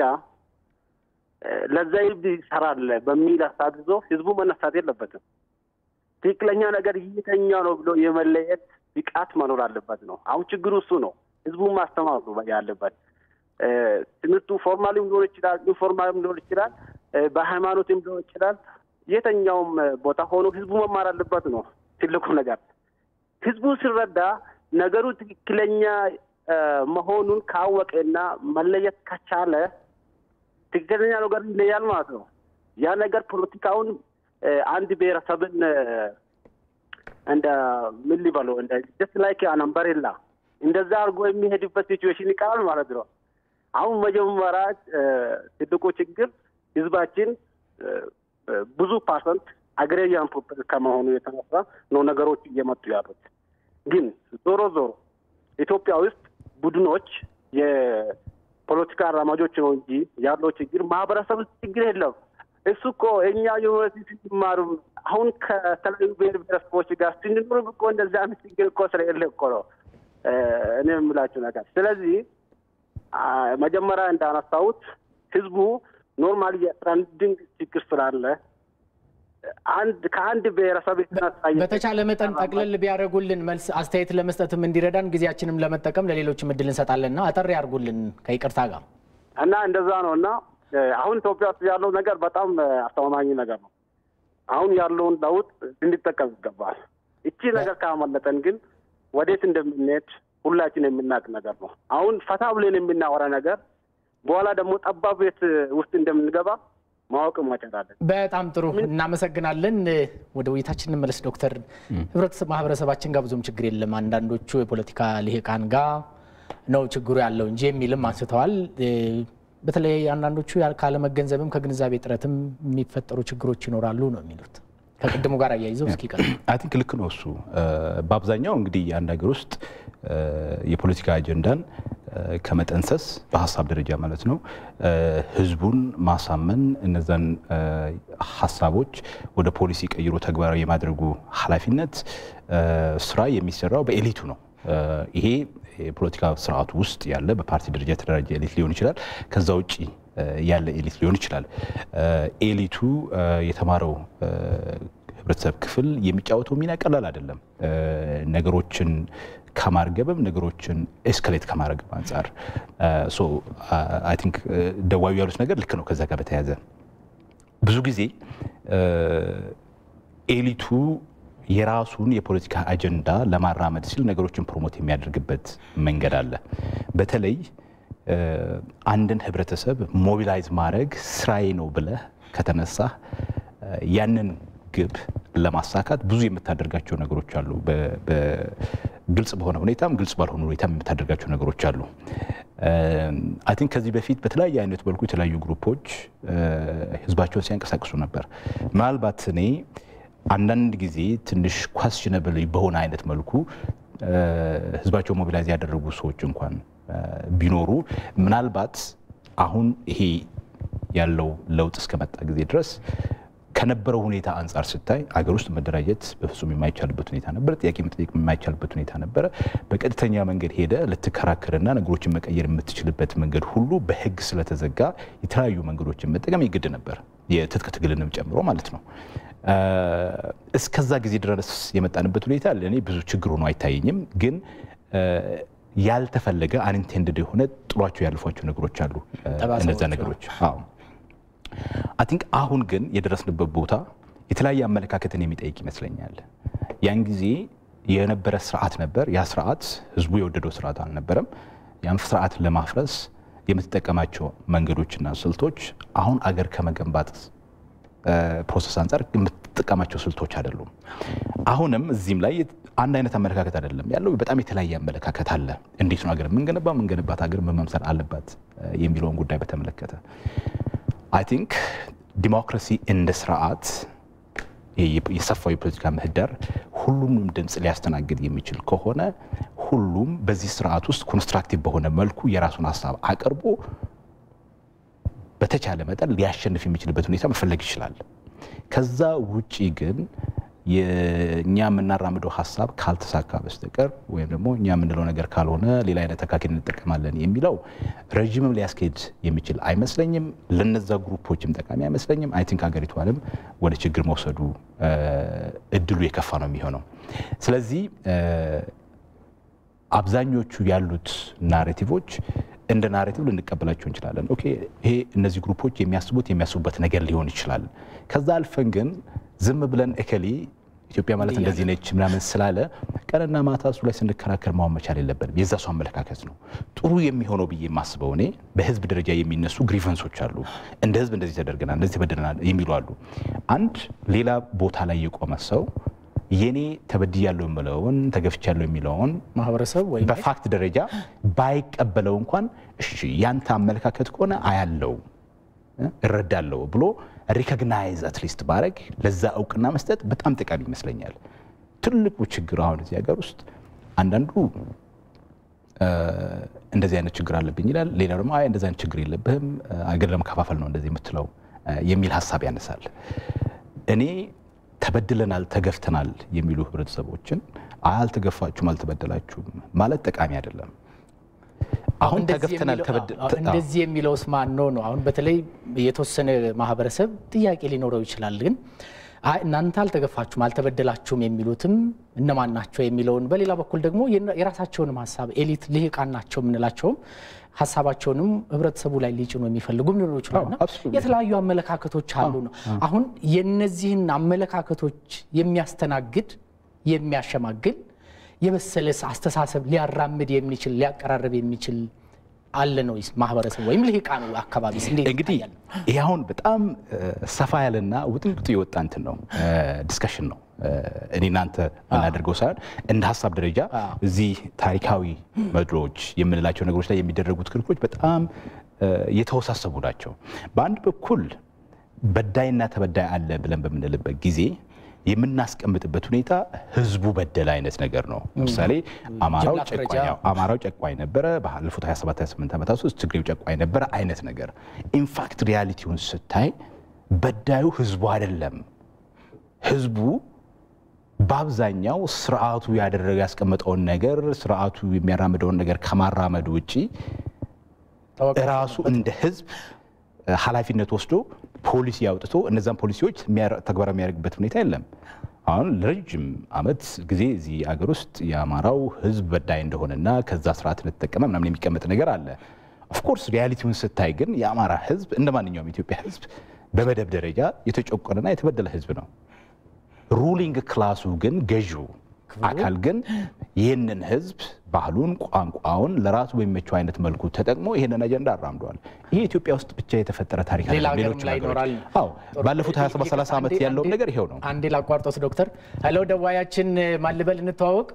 ለዛ ህዝብ ይሰራል በሚል ሀሳብ ይዞ ህዝቡ መነሳት የለበትም። ትክክለኛ ነገር የተኛ ነው ብሎ የመለየት ብቃት መኖር አለበት ነው። አሁን ችግሩ እሱ ነው። ህዝቡን ማስተማር ነው ያለበት። ትምህርቱ ፎርማልም ሊሆን ይችላል፣ ኢንፎርማልም ሊሆን ይችላል፣ በሃይማኖትም ሊሆን ይችላል። የተኛውም ቦታ ሆኖ ህዝቡ መማር አለበት ነው ትልቁ ነገር። ህዝቡ ሲረዳ ነገሩ ትክክለኛ መሆኑን ካወቀና መለየት ከቻለ ትክክለኛ ነገር ይለያል ማለት ነው። ያ ነገር ፖለቲካውን አንድ ብሔረሰብን እንደ ምን ሊበለው እንደ ጀስት ላይክ አን አምበሬላ እንደዛ አድርጎ የሚሄድበት ሲቹዌሽን ይቀራል ማለት ነው። አሁን መጀመሪያ ትልቁ ችግር ህዝባችን ብዙ ፐርሰንት አግሬሪያን ፖፕል ከመሆኑ የተነሳ ነው ነገሮች እየመጡ ያሉት። ግን ዞሮ ዞሮ ኢትዮጵያ ውስጥ ቡድኖች የፖለቲካ አራማጆች ነው እንጂ ያለው ችግር ማህበረሰብ ውስጥ ችግር የለም። እሱ እኮ እኛ ዩኒቨርሲቲ ሲማሩ አሁን ከተለያዩ ብሔር ብሔረሰቦች ጋር ስንኖር እኮ እንደዚህ አይነት ችግር እኮ ስለሌለ እኮ ነው እኔ የምላችሁ ነገር። ስለዚህ መጀመሪያ እንዳነሳሁት ህዝቡ ኖርማሊ የትራንዲንግ ችግር ስላለ አንድ ከአንድ ብሔረሰብ የተነሳ በተቻለ መጠን ጠቅለል ቢያደርጉልን መልስ አስተያየት ለመስጠትም እንዲረዳን ጊዜያችንም ለመጠቀም ለሌሎችም እድል እንሰጣለንና አጠር ያርጉልን ከይቅርታ ጋር እና እንደዛ ነው እና አሁን ኢትዮጵያ ውስጥ ያለው ነገር በጣም አስተማማኝ ነገር ነው። አሁን ያለውን ለውጥ እንዲጠቀም ይገባል። እቺ ነገር ካመለጠን ግን ወዴት እንደምንሄድ ሁላችን የምናውቅ ነገር ነው። አሁን ፈታ ብለን የምናወራ ነገር በኋላ ደግሞ ጠባብ ቤት ውስጥ እንደምንገባ ማወቅ መቻላለን። በጣም ጥሩ እናመሰግናለን። ወደ ውይይታችን እንመለስ ዶክተር። ህብረተሰብ ማህበረሰባችን ጋር ብዙም ችግር የለም አንዳንዶቹ የፖለቲካ ልሂቃን ጋር ነው ችግሩ ያለው እንጂ የሚልም አንስተዋል። በተለይ አንዳንዶቹ ካለመገንዘብም ከግንዛቤ ጥረትም የሚፈጠሩ ችግሮች ይኖራሉ ነው የሚሉት። ከቅድሙ ጋር አያይዘው እስኪ ቀጥሉ። አይ ቲንክ ልክ ነው እሱ። በአብዛኛው እንግዲህ አንድ ሀገር ውስጥ የፖለቲካ አጀንዳን ከመጠንሰስ በሀሳብ ደረጃ ማለት ነው ህዝቡን ማሳመን እነዛን ሀሳቦች ወደ ፖሊሲ ቀይሮ ተግባራዊ የማድረጉ ኃላፊነት ስራ የሚሰራው በኤሊቱ ነው። ይሄ የፖለቲካ ስርዓቱ ውስጥ ያለ በፓርቲ ደረጃ የተደራጀ ኤሊት ሊሆን ይችላል። ከዛ ውጭ ያለ ኤሊት ሊሆን ይችላል። ኤሊቱ የተማረው ህብረተሰብ ክፍል የሚጫወተው ሚና ቀላል አይደለም። ነገሮችን ከማርገብም ነገሮችን ኤስካሌት ከማድረግም አንጻር አይ ቲንክ ደዋዩ ያሉት ነገር ልክ ነው። ከዛ ጋር በተያያዘ ብዙ ጊዜ ኤሊቱ የራሱን የፖለቲካ አጀንዳ ለማራመድ ሲል ነገሮችን ፕሮሞት የሚያደርግበት መንገድ አለ። በተለይ አንድን ህብረተሰብ ሞቢላይዝ ማድረግ ስራዬ ነው ብለህ ከተነሳ ያንን ግብ ለማሳካት ብዙ የምታደርጋቸው ነገሮች አሉ። ግልጽ በሆነ ሁኔታም ግልጽ ባልሆነ ሁኔታም የምታደርጋቸው ነገሮች አሉ። አይ ቲንክ ከዚህ በፊት በተለያየ አይነት መልኩ የተለያዩ ግሩፖች ህዝባቸውን ሲያንቀሳቅሱ ነበር። ምናልባት እኔ አንዳንድ ጊዜ ትንሽ ኳስችነብል በሆነ አይነት መልኩ ህዝባቸው ሞቢላይዝ ያደረጉ ሰዎች እንኳን ቢኖሩ ምናልባት አሁን ይሄ ያለው ለውጥ እስከመጣ ጊዜ ድረስ ከነበረው ሁኔታ አንጻር ስታይ አገር ውስጥ መደራጀት በፍጹም የማይቻልበት ሁኔታ ነበር። ጥያቄ መጠየቅ የማይቻልበት ሁኔታ ነበረ። በቀጥተኛ መንገድ ሄደ ልትከራከርና ነገሮችን መቀየር የምትችልበት መንገድ ሁሉ በህግ ስለተዘጋ የተለያዩ መንገዶችን መጠቀም የግድ ነበር፣ የትጥቅ ትግልንም ጨምሮ ማለት ነው። እስከዛ ጊዜ ድረስ የመጣንበት ሁኔታ ለእኔ ብዙ ችግር ሆኖ አይታየኝም። ግን ያልተፈለገ አንኢንቴንድድ የሆነ ጥሏቸው ያልፏቸው ነገሮች አሉ። እነዛ ነገሮች አዎ አይ ቲንክ አሁን ግን የደረስንበት ቦታ የተለያየ አመለካከትን የሚጠይቅ ይመስለኛል። ያን ጊዜ የነበረ ስርዓት ነበር። ያ ስርዓት ህዝቡ የወደደው ስርዓት አልነበረም። ያን ስርዓት ለማፍረስ የምትጠቀማቸው መንገዶችና ስልቶች አሁን አገር ከመገንባት ፕሮሰስ አንጻር የምትጠቀማቸው ስልቶች አይደሉም። አሁንም እዚህም ላይ አንድ አይነት አመለካከት አይደለም ያለው፣ በጣም የተለያየ አመለካከት አለ። እንዴት ነው ሀገር የምንገነባ የምንገነባት ሀገር መመምሰል አለባት የሚለውን ጉዳይ በተመለከተ አይ ቲንክ ዲሞክራሲ እንደ ስርዓት የሰፋው የፖለቲካ ምህዳር ሁሉንም ድምፅ ሊያስተናግድ የሚችል ከሆነ ሁሉም በዚህ ስርዓት ውስጥ ኮንስትራክቲቭ በሆነ መልኩ የራሱን ሀሳብ አቅርቦ በተቻለ መጠን ሊያሸንፍ የሚችልበት ሁኔታ መፈለግ ይችላል። ከዛ ውጪ ግን የእኛ የምናራምደው ሀሳብ ካልተሳካ በስተቀር ወይም ደግሞ እኛ የምንለው ነገር ካልሆነ ሌላ አይነት አካሄድ እንጠቀማለን የሚለው ረዥምም ሊያስኬድ የሚችል አይመስለኝም። ለነዛ ግሩፖችም ጠቃሚ አይመስለኝም። አይ ቲንክ ሀገሪቷንም ወደ ችግር መውሰዱ እድሉ የከፋ ነው የሚሆነው። ስለዚህ አብዛኞቹ ያሉት ናሬቲቮች እንደ ናሬቲቭ ልንቀበላቸው እንችላለን። ኦኬ ይሄ እነዚህ ግሩፖች የሚያስቡት የሚያስቡበት ነገር ሊሆን ይችላል። ከዛ አልፈን ግን ዝም ብለን እከሌ ኢትዮጵያ ማለት እንደዚህ ነች ምናምን ስላለ ቀንና ማታ እሱ ላይ ስንከራከር ማሆን መቻል የለብንም። የዛ ሰው አመለካከት ነው ጥሩ የሚሆነው ብዬ የማስበው እኔ በህዝብ ደረጃ የሚነሱ ግሪቨንሶች አሉ። እንደ ህዝብ እንደዚህ ተደርገናል፣ እንደዚህ ተበድለናል የሚሉ አሉ። አንድ ሌላ ቦታ ላይ የቆመ ሰው የኔ ተበድያለሁ የምለውን ተገፍቻለሁ የሚለውን ማህበረሰብ ወይም በፋክት ደረጃ ባይቀበለው እንኳን እሺ ያንተ አመለካከት ከሆነ አያለው እረዳለሁ ብሎ ሪኮግናይዝ አትሊስት ባረግ ለዛ እውቅና መስጠት በጣም ጠቃሚ ይመስለኛል። ትልቁ ችግር አሁን እዚህ ሀገር ውስጥ አንዳንዱ እንደዚህ አይነት ችግር አለብኝ ይላል። ሌላ ደግሞ አይ እንደዚህ አይነት ችግር የለብህም አገር ለመከፋፈል ነው እንደዚህ የምትለው የሚል ሀሳብ ያነሳል። እኔ ተበድለናል፣ ተገፍተናል የሚሉ ህብረተሰቦችን አልተገፋችሁም፣ አልተበደላችሁም ማለት ጠቃሚ አይደለም። አሁን ተገፍተናል እንደዚህ የሚለውስ ማን ነው ነው? አሁን በተለይ የተወሰነ ማህበረሰብ ጥያቄ ሊኖረው ይችላል። ግን እናንተ አልተገፋችሁም አልተበደላችሁም የሚሉትም እነማን ናቸው የሚለውን በሌላ በኩል ደግሞ የራሳቸውንም ሀሳብ ኤሊት ልሂቃን ናቸው የምንላቸውም ሀሳባቸውንም ህብረተሰቡ ላይ ሊጭኑ የሚፈልጉም ሊኖሩ ይችላልና የተለያዩ አመለካከቶች አሉ ነው። አሁን የነዚህን አመለካከቶች የሚያስተናግድ የሚያሸማግል የበሰለስ አስተሳሰብ ሊያራምድ የሚችል ሊያቀራርብ የሚችል አለ ነው ማህበረሰብ ወይም ልሂቃኑ አካባቢስ እንዴት እንግዲህ ይህ አሁን በጣም ሰፋ ያለና ውጥንቅጡ የወጣ እንትን ነው ዲስከሽን ነው። እኔ እናንተ የምናደርገው ሳይሆን እንደ ሀሳብ ደረጃ እዚህ ታሪካዊ መድሮች የምንላቸው ነገሮች ላይ የሚደረጉት ክርክሮች በጣም የተወሳሰቡ ናቸው። በአንድ በኩል በዳይና ተበዳይ አለ ብለን በምንልበት ጊዜ የምናስቀምጥበት ሁኔታ ህዝቡ በደል አይነት ነገር ነው። ለምሳሌ አማራው ጨቋኝ ነበረ፣ ባለፉት 27 28 ዓመታት ውስጥ ትግሬው ጨቋኝ ነበረ አይነት ነገር። ኢንፋክት ሪያሊቲውን ስታይ በዳዩ ህዝቡ አይደለም። ህዝቡ በአብዛኛው ስርዓቱ ያደረገ ያስቀመጠውን ነገር ስርዓቱ የሚያራምደውን ነገር ከማራመድ ውጭ ራሱ እንደ ህዝብ ኃላፊነት ወስዶ ፖሊሲ አውጥቶ እነዛን ፖሊሲዎች ተግባራዊ የሚያደርግበት ሁኔታ የለም። አሁን ለረጅም ዓመት ጊዜ እዚህ አገር ውስጥ የአማራው ህዝብ በዳይ እንደሆነና ከዛ ስርዓት እንደተጠቀመ ምናምን የሚቀመጥ ነገር አለ። ኦፍኮርስ ሪያሊቲውን ስታይ ግን የአማራ ህዝብ እንደ ማንኛውም የኢትዮጵያ ህዝብ በመደብ ደረጃ የተጨቆነና የተበደለ ህዝብ ነው። ሩሊንግ ክላሱ ግን ገዢው አካል ግን ይህንን ህዝብ ባህሉን፣ ቋንቋውን ለራሱ በሚመቸው አይነት መልኩ ተጠቅሞ ይህንን አጀንዳ አራምደዋል። ይሄ ኢትዮጵያ ውስጥ ብቻ የተፈጠረ ታሪክ ሌላ አይደለም። ሀገርም ሌሎች ላይ ሀገሮች ይኖራል። አዎ፣ ባለፉት 27 30 ዓመት ያለውም ነገር ይሄው ነው። አንዴ ላቋርጦት ዶክተር። ሄሎ ደዋያችን ማልበል እንተዋወቅ።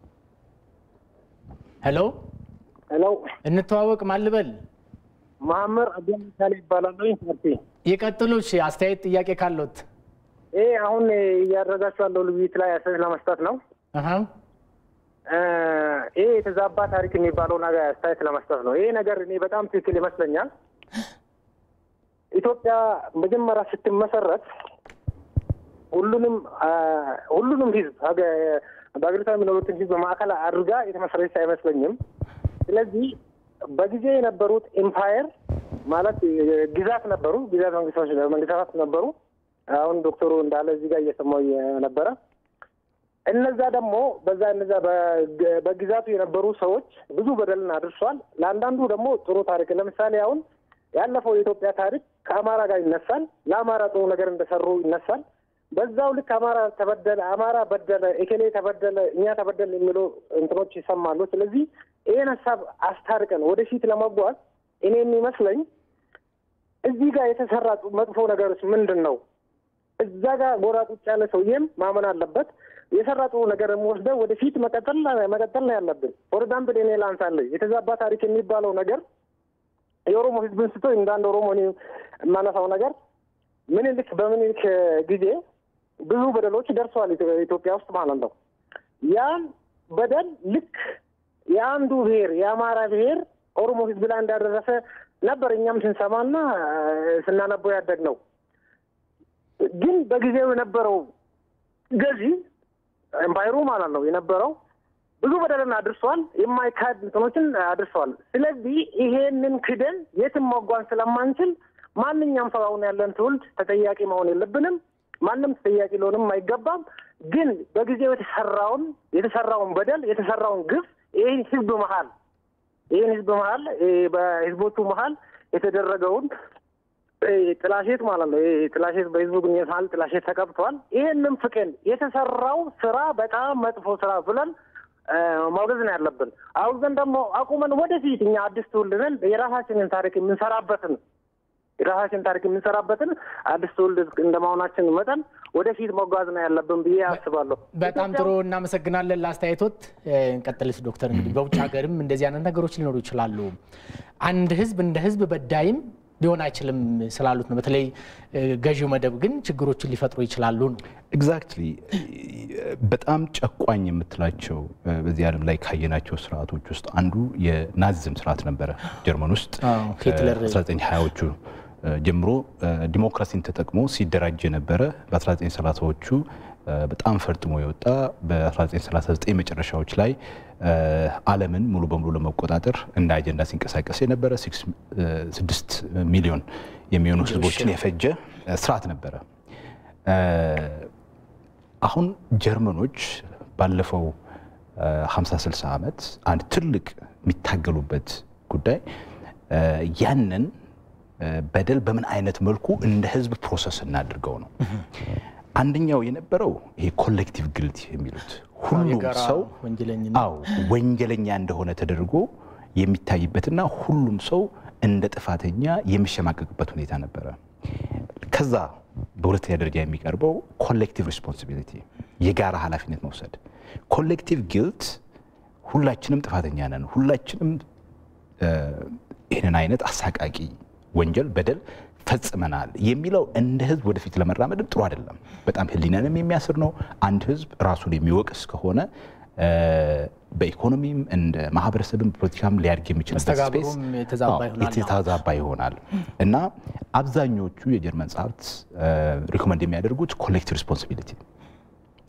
ሄሎ ሄሎ እንተዋወቅ ማልበል ማህመር አብዱልካሌ ይባላሉ። ፓርቲ ይቀጥሉ። እሺ አስተያየት ጥያቄ ካለት ይህ አሁን እያደረጋችሁ ያለው ውይይት ላይ አስተያየት ለመስጠት ነው። አሃ ይህ የተዛባ ታሪክ የሚባለው ነገር አስተያየት ለመስጠት ነው። ይሄ ነገር እኔ በጣም ትክክል ይመስለኛል። ኢትዮጵያ መጀመሪያ ስትመሰረት ሁሉንም ሁሉንም ህዝብ በሀገሪቷ የሚኖሩትን ህዝብ ማዕከል አድርጋ የተመሰረተች አይመስለኝም። ስለዚህ በጊዜ የነበሩት ኤምፓየር ማለት ግዛት ነበሩ፣ ግዛት መንግስቶች መንግስታት ነበሩ። አሁን ዶክተሩ እንዳለ እዚህ ጋር እየሰማው ነበረ። እነዛ ደግሞ በዛ እነዛ በግዛቱ የነበሩ ሰዎች ብዙ በደልን አድርሷል። ለአንዳንዱ ደግሞ ጥሩ ታሪክ ለምሳሌ አሁን ያለፈው የኢትዮጵያ ታሪክ ከአማራ ጋር ይነሳል። ለአማራ ጥሩ ነገር እንደሰሩ ይነሳል። በዛው ልክ አማራ ተበደለ፣ አማራ በደለ፣ ኤኬሌ ተበደለ፣ እኛ ተበደለ የሚሉ እንትኖች ይሰማሉ። ስለዚህ ይህን ሀሳብ አስታርቀን ወደፊት ለመጓዝ እኔ የሚመስለኝ እዚህ ጋር የተሰራ መጥፎ ነገሮች ምንድን ነው? እዛ ጋር ጎራ ቁጭ ያለ ሰውዬም ማመን አለበት። የሰራ ጥሩ ነገር ወስደህ ወደፊት መቀጠል መቀጠል ነው ያለብን። ፎር ኤግዛምፕል እኔ ላንሳለህ የተዛባ ታሪክ የሚባለው ነገር የኦሮሞ ህዝብን ስቶ እንደ አንድ ኦሮሞ እኔ የማነሳው ነገር ምኒልክ በምኒልክ ጊዜ ብዙ በደሎች ደርሰዋል ኢትዮጵያ ውስጥ ማለት ነው። ያን በደል ልክ የአንዱ ብሔር የአማራ ብሔር ኦሮሞ ህዝብ ላይ እንዳደረሰ ነበር እኛም ስንሰማና ስናነበው ያደግ ነው። ግን በጊዜው የነበረው ገዢ ኤምፓይሩ ማለት ነው የነበረው ብዙ በደልን አድርሷል። የማይካድ እንትኖችን አድርሰዋል። ስለዚህ ይሄንን ክደን የትም መጓዝ ስለማንችል ማንኛውም ሰው አሁን ያለን ትውልድ ተጠያቂ መሆን የለብንም። ማንም ተጠያቂ ሊሆንም አይገባም። ግን በጊዜው የተሰራውን የተሰራውን በደል የተሰራውን ግፍ ይህን ህዝብ መሀል ይህን ህዝብ መሀል በህዝቦቹ መሀል የተደረገውን ጥላሸት ማለት ነው። ጥላሸት በህዝቡ ግንኙነት መሀል ጥላሸት ተቀብቷል። ይህንም ፍቅን የተሰራው ስራ በጣም መጥፎ ስራ ብለን ማውገዝ ነው ያለብን። አውግዘን ደግሞ አቁመን ወደፊት እኛ አዲስ ትውልድ ነን የራሳችንን ታሪክ የምንሰራበትን የራሳችን ታሪክ የምንሰራበትን አዲስ ትውልድ እንደመሆናችን መጠን ወደፊት መጓዝ ነው ያለብን ብዬ አስባለሁ። በጣም ጥሩ እናመሰግናለን ለአስተያየቶት። እንቀጥልስ ዶክተር፣ እንግዲህ በውጭ ሀገርም እንደዚህ አይነት ነገሮች ሊኖሩ ይችላሉ። አንድ ህዝብ እንደ ህዝብ በዳይም ሊሆን አይችልም ስላሉት ነው። በተለይ ገዢው መደብ ግን ችግሮችን ሊፈጥሩ ይችላሉ ነው። ኤግዛክትሊ በጣም ጨቋኝ የምትላቸው በዚህ ዓለም ላይ ካየናቸው ስርዓቶች ውስጥ አንዱ የናዚዝም ስርዓት ነበረ። ጀርመን ውስጥ ሂትለር 1920ዎቹ ጀምሮ ዲሞክራሲን ተጠቅሞ ሲደራጅ የነበረ በ1930ዎቹ በጣም ፈርጥሞ የወጣ በ1939 መጨረሻዎች ላይ ዓለምን ሙሉ በሙሉ ለመቆጣጠር እንደ አጀንዳ ሲንቀሳቀስ የነበረ ስድስት ሚሊዮን የሚሆኑ ህዝቦችን የፈጀ ስርዓት ነበረ። አሁን ጀርመኖች ባለፈው 50 60 ዓመት አንድ ትልቅ የሚታገሉበት ጉዳይ ያንን በደል በምን አይነት መልኩ እንደ ህዝብ ፕሮሰስ እናድርገው ነው። አንደኛው የነበረው ይሄ ኮሌክቲቭ ግልት የሚሉት ሁሉም ሰው አዎ ወንጀለኛ እንደሆነ ተደርጎ የሚታይበትና ሁሉም ሰው እንደ ጥፋተኛ የሚሸማቀቅበት ሁኔታ ነበረ። ከዛ በሁለተኛ ደረጃ የሚቀርበው ኮሌክቲቭ ሪስፖንሲቢሊቲ የጋራ ኃላፊነት መውሰድ። ኮሌክቲቭ ጊልት ሁላችንም ጥፋተኛ ነን፣ ሁላችንም ይህንን አይነት አሳቃቂ ወንጀል በደል ፈጽመናል የሚለው እንደ ህዝብ ወደፊት ለመራመድም ጥሩ አይደለም። በጣም ህሊናንም የሚያስር ነው። አንድ ህዝብ ራሱን የሚወቅስ ከሆነ በኢኮኖሚም እንደ ማህበረሰብም ፖለቲካም ሊያድግ የሚችልበት ስፔስ የተዛባ ይሆናል እና አብዛኞቹ የጀርመን ጸሐፍት ሪኮመንድ የሚያደርጉት ኮሌክቲቭ ሪስፖንሲቢሊቲ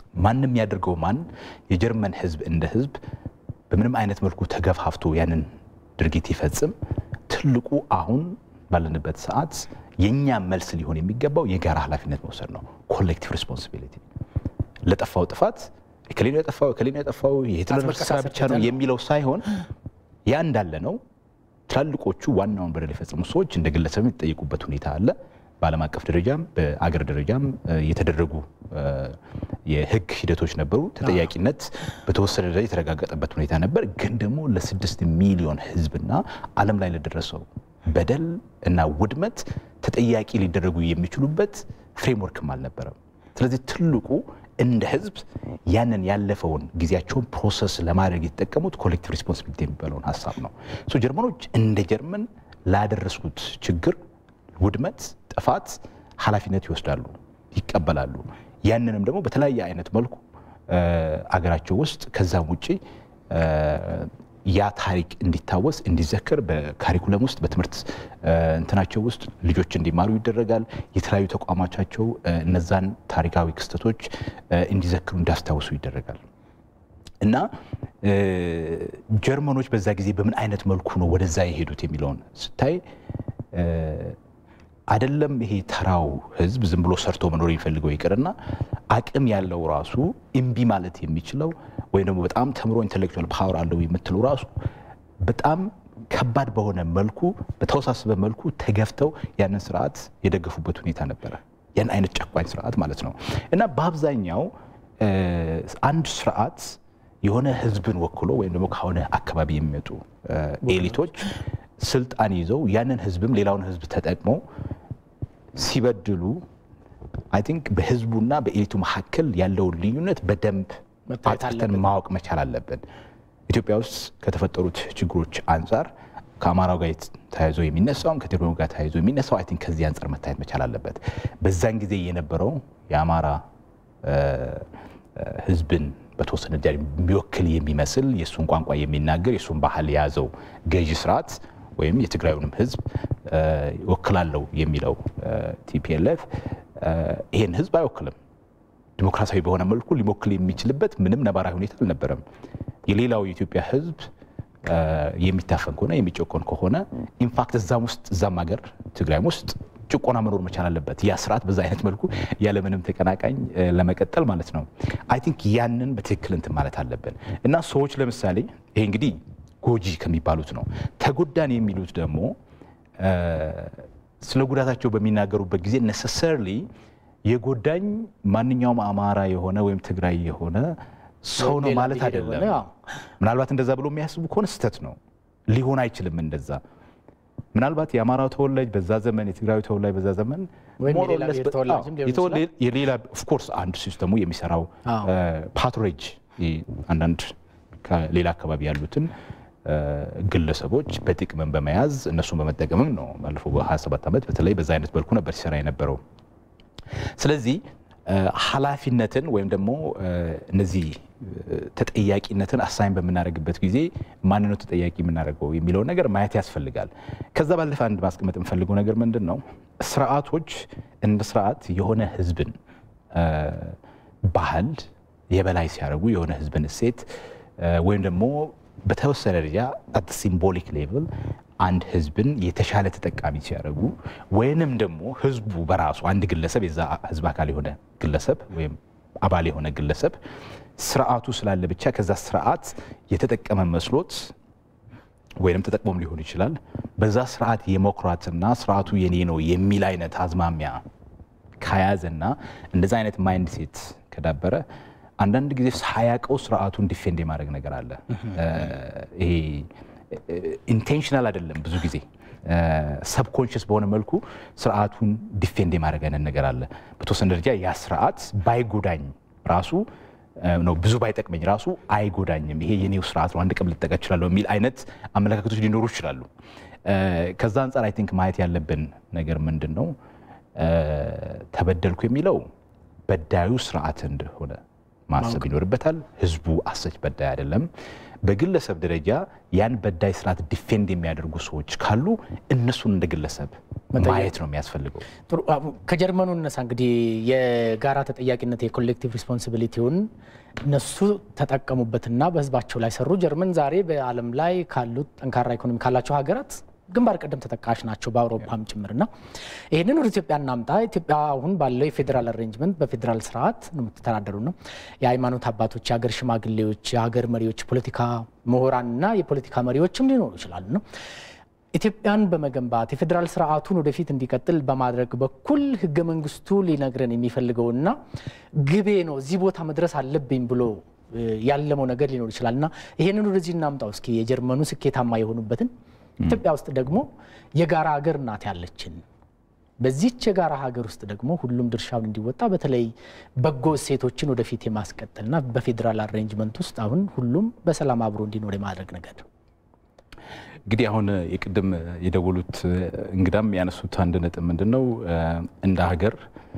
ማንም ያደርገው ማን የጀርመን ህዝብ እንደ ህዝብ በምንም አይነት መልኩ ተገፋፍቶ ያንን ድርጊት ይፈጽም፣ ትልቁ አሁን ባለንበት ሰዓት የእኛ መልስ ሊሆን የሚገባው የጋራ ኃላፊነት መውሰድ ነው። ኮሌክቲቭ ሪስፖንሲቢሊቲ ለጠፋው ጥፋት እከሌ ነው ያጠፋው እከሌ ነው ያጠፋው የሂትለር ስራ ብቻ ነው የሚለው ሳይሆን ያ እንዳለ ነው። ትላልቆቹ ዋናውን በደል የፈጸሙ ሰዎች እንደ ግለሰብ የሚጠየቁበት ሁኔታ አለ። በዓለም አቀፍ ደረጃም በአገር ደረጃም የተደረጉ የህግ ሂደቶች ነበሩ። ተጠያቂነት በተወሰነ ደረጃ የተረጋገጠበት ሁኔታ ነበር። ግን ደግሞ ለስድስት ሚሊዮን ህዝብና ዓለም ላይ ለደረሰው በደል እና ውድመት ተጠያቂ ሊደረጉ የሚችሉበት ፍሬምወርክም አልነበረም። ስለዚህ ትልቁ እንደ ህዝብ ያንን ያለፈውን ጊዜያቸውን ፕሮሰስ ለማድረግ የተጠቀሙት ኮሌክቲቭ ሪስፖንሲቢሊቲ የሚባለውን ሀሳብ ነው። ጀርመኖች እንደ ጀርመን ላደረስኩት ችግር፣ ውድመት፣ ጥፋት ኃላፊነት ይወስዳሉ፣ ይቀበላሉ። ያንንም ደግሞ በተለያየ አይነት መልኩ አገራቸው ውስጥ ከዛም ውጭ ያ ታሪክ እንዲታወስ እንዲዘከር በካሪኩለም ውስጥ በትምህርት እንትናቸው ውስጥ ልጆች እንዲማሩ ይደረጋል። የተለያዩ ተቋማቻቸው እነዛን ታሪካዊ ክስተቶች እንዲዘክሩ እንዲያስታውሱ ይደረጋል እና ጀርመኖች በዛ ጊዜ በምን አይነት መልኩ ነው ወደዛ የሄዱት የሚለውን ስታይ አይደለም ይሄ ተራው ህዝብ ዝም ብሎ ሰርቶ መኖር የሚፈልገው ይቅርና አቅም ያለው ራሱ እምቢ ማለት የሚችለው ወይም ደግሞ በጣም ተምሮ ኢንቴሌክቹዋል ፓወር አለው የምትለው ራሱ በጣም ከባድ በሆነ መልኩ በተወሳሰበ መልኩ ተገፍተው ያንን ስርዓት የደገፉበት ሁኔታ ነበረ። ያን አይነት ጨቋኝ ስርዓት ማለት ነው እና በአብዛኛው አንድ ስርዓት የሆነ ህዝብን ወክሎ ወይም ደግሞ ከሆነ አካባቢ የሚመጡ ኤሊቶች ስልጣን ይዘው ያንን ህዝብም ሌላውን ህዝብ ተጠቅመው ሲበድሉ አይ ቲንክ በህዝቡና በኤሊቱ መካከል ያለውን ልዩነት በደንብ አጥርተን ማወቅ መቻል አለብን። ኢትዮጵያ ውስጥ ከተፈጠሩት ችግሮች አንጻር ከአማራው ጋር ተያይዞ የሚነሳውም ከትግሬው ጋር ተያይዞ የሚነሳው አይ ቲንክ ከዚህ አንጻር መታየት መቻል አለበት። በዛን ጊዜ የነበረው የአማራ ህዝብን በተወሰነ ደረጃ የሚወክል የሚመስል የእሱን ቋንቋ የሚናገር የእሱን ባህል የያዘው ገዢ ስርዓት ወይም የትግራዩንም ህዝብ ይወክላለሁ የሚለው ቲፒኤልኤፍ ይሄን ህዝብ አይወክልም። ዲሞክራሲያዊ በሆነ መልኩ ሊሞክል የሚችልበት ምንም ነባራዊ ሁኔታ አልነበረም። የሌላው የኢትዮጵያ ህዝብ የሚታፈን ከሆነ የሚጨቆን ከሆነ ኢንፋክት እዛም ውስጥ እዛም ሀገር ትግራይም ውስጥ ጭቆና መኖር መቻል አለበት። ያ ስርዓት በዛ አይነት መልኩ ያለምንም ተቀናቃኝ ለመቀጠል ማለት ነው። አይ ቲንክ ያንን በትክክል እንትን ማለት አለብን እና ሰዎች ለምሳሌ ይሄ እንግዲህ ጎጂ ከሚባሉት ነው። ተጎዳን የሚሉት ደግሞ ስለ ጉዳታቸው በሚናገሩበት ጊዜ ነሰሰርሊ የጎዳኝ ማንኛውም አማራ የሆነ ወይም ትግራይ የሆነ ሰው ነው ማለት አይደለም። ምናልባት እንደዛ ብሎ የሚያስቡ ከሆነ ስህተት ነው፣ ሊሆን አይችልም እንደዛ ምናልባት የአማራው ተወላጅ በዛ ዘመን የትግራዊ ተወላጅ በዛ ዘመን የሌላ ኦፍኮርስ አንድ ሲስተሙ የሚሰራው ፓትሮጅ አንዳንድ ከሌላ አካባቢ ያሉትን ግለሰቦች በጥቅምን በመያዝ እነሱን በመጠቀምም ነው ባለፈው በ27 ዓመት በተለይ በዛ አይነት መልኩ ነበር ሲሰራ የነበረው። ስለዚህ ኃላፊነትን ወይም ደግሞ እነዚህ ተጠያቂነትን አሳይን በምናደርግበት ጊዜ ማን ነው ተጠያቂ የምናደርገው የሚለውን ነገር ማየት ያስፈልጋል። ከዛ ባለፈ አንድ ማስቀመጥ የምፈልገው ነገር ምንድን ነው፣ ስርዓቶች እንደ ስርዓት የሆነ ህዝብን ባህል የበላይ ሲያደርጉ የሆነ ህዝብን እሴት ወይም ደግሞ በተወሰነ ደረጃ አት ሲምቦሊክ ሌቭል አንድ ህዝብን የተሻለ ተጠቃሚ ሲያደርጉ ወይንም ደግሞ ህዝቡ በራሱ አንድ ግለሰብ የዛ ህዝብ አካል የሆነ ግለሰብ ወይም አባል የሆነ ግለሰብ ስርዓቱ ስላለ ብቻ ከዛ ስርዓት የተጠቀመ መስሎት ወይንም ተጠቅሞም ሊሆን ይችላል በዛ ስርዓት የመኩራትና ስርዓቱ የኔ ነው የሚል አይነት አዝማሚያ ከያዘና እንደዛ አይነት ማይንድ ሴት ከዳበረ አንዳንድ ጊዜ ሳያውቀው ስርዓቱን ዲፌንድ የማድረግ ነገር አለ። ይሄ ኢንቴንሽናል አይደለም። ብዙ ጊዜ ሰብኮንሽስ በሆነ መልኩ ስርዓቱን ዲፌንድ የማድረግ አይነት ነገር አለ። በተወሰነ ደረጃ ያ ስርዓት ባይጎዳኝ ራሱ ነው ብዙ ባይጠቅመኝ ራሱ አይጎዳኝም፣ ይሄ የኔው ስርዓት ነው፣ አንድ ቀን ልጠቀ እችላለሁ የሚል አይነት አመለካከቶች ሊኖሩ ይችላሉ። ከዛ አንጻር አይ ቲንክ ማየት ያለብን ነገር ምንድን ነው፣ ተበደልኩ የሚለው በዳዩ ስርዓት እንደሆነ ማሰብ ይኖርበታል። ህዝቡ አሰች በዳይ አይደለም። በግለሰብ ደረጃ ያን በዳይ ስርዓት ዲፌንድ የሚያደርጉ ሰዎች ካሉ እነሱን እንደ ግለሰብ ማየት ነው የሚያስፈልገው። ጥሩ ከጀርመኑ እነሳ እንግዲህ የጋራ ተጠያቂነት የኮሌክቲቭ ሪስፖንሲቢሊቲውን እነሱ ተጠቀሙበትና በህዝባቸው ላይ ሰሩ። ጀርመን ዛሬ በዓለም ላይ ካሉት ጠንካራ ኢኮኖሚ ካላቸው ሀገራት ግንባር ቀደም ተጠቃሽ ናቸው በአውሮፓም ጭምርና ይህንን ወደ ኢትዮጵያ እናምጣ። ኢትዮጵያ አሁን ባለው የፌዴራል አሬንጅመንት በፌዴራል ስርዓት ነው የምትተዳደሩ ነው። የሃይማኖት አባቶች፣ የሀገር ሽማግሌዎች፣ የሀገር መሪዎች፣ ፖለቲካ ምሁራንና የፖለቲካ መሪዎችም ሊኖሩ ይችላሉ ነው ኢትዮጵያን በመገንባት የፌዴራል ስርዓቱን ወደፊት እንዲቀጥል በማድረግ በኩል ህገ መንግስቱ ሊነግረን የሚፈልገውና ግቤ ነው እዚህ ቦታ መድረስ አለብኝ ብሎ ያለመው ነገር ሊኖር ይችላል እና ይሄንን ወደዚህ እናምጣው እስኪ የጀርመኑ ስኬታማ የሆኑበትን ኢትዮጵያ ውስጥ ደግሞ የጋራ ሀገር እናት ያለችን በዚች የጋራ ሀገር ውስጥ ደግሞ ሁሉም ድርሻውን እንዲወጣ በተለይ በጎ እሴቶችን ወደፊት የማስቀጠልና በፌዴራል አሬንጅመንት ውስጥ አሁን ሁሉም በሰላም አብሮ እንዲኖር የማድረግ ነገር ነው። እንግዲህ አሁን የቅድም የደወሉት እንግዳም ያነሱት አንድ ነጥብ ምንድን ነው፣ እንደ ሀገር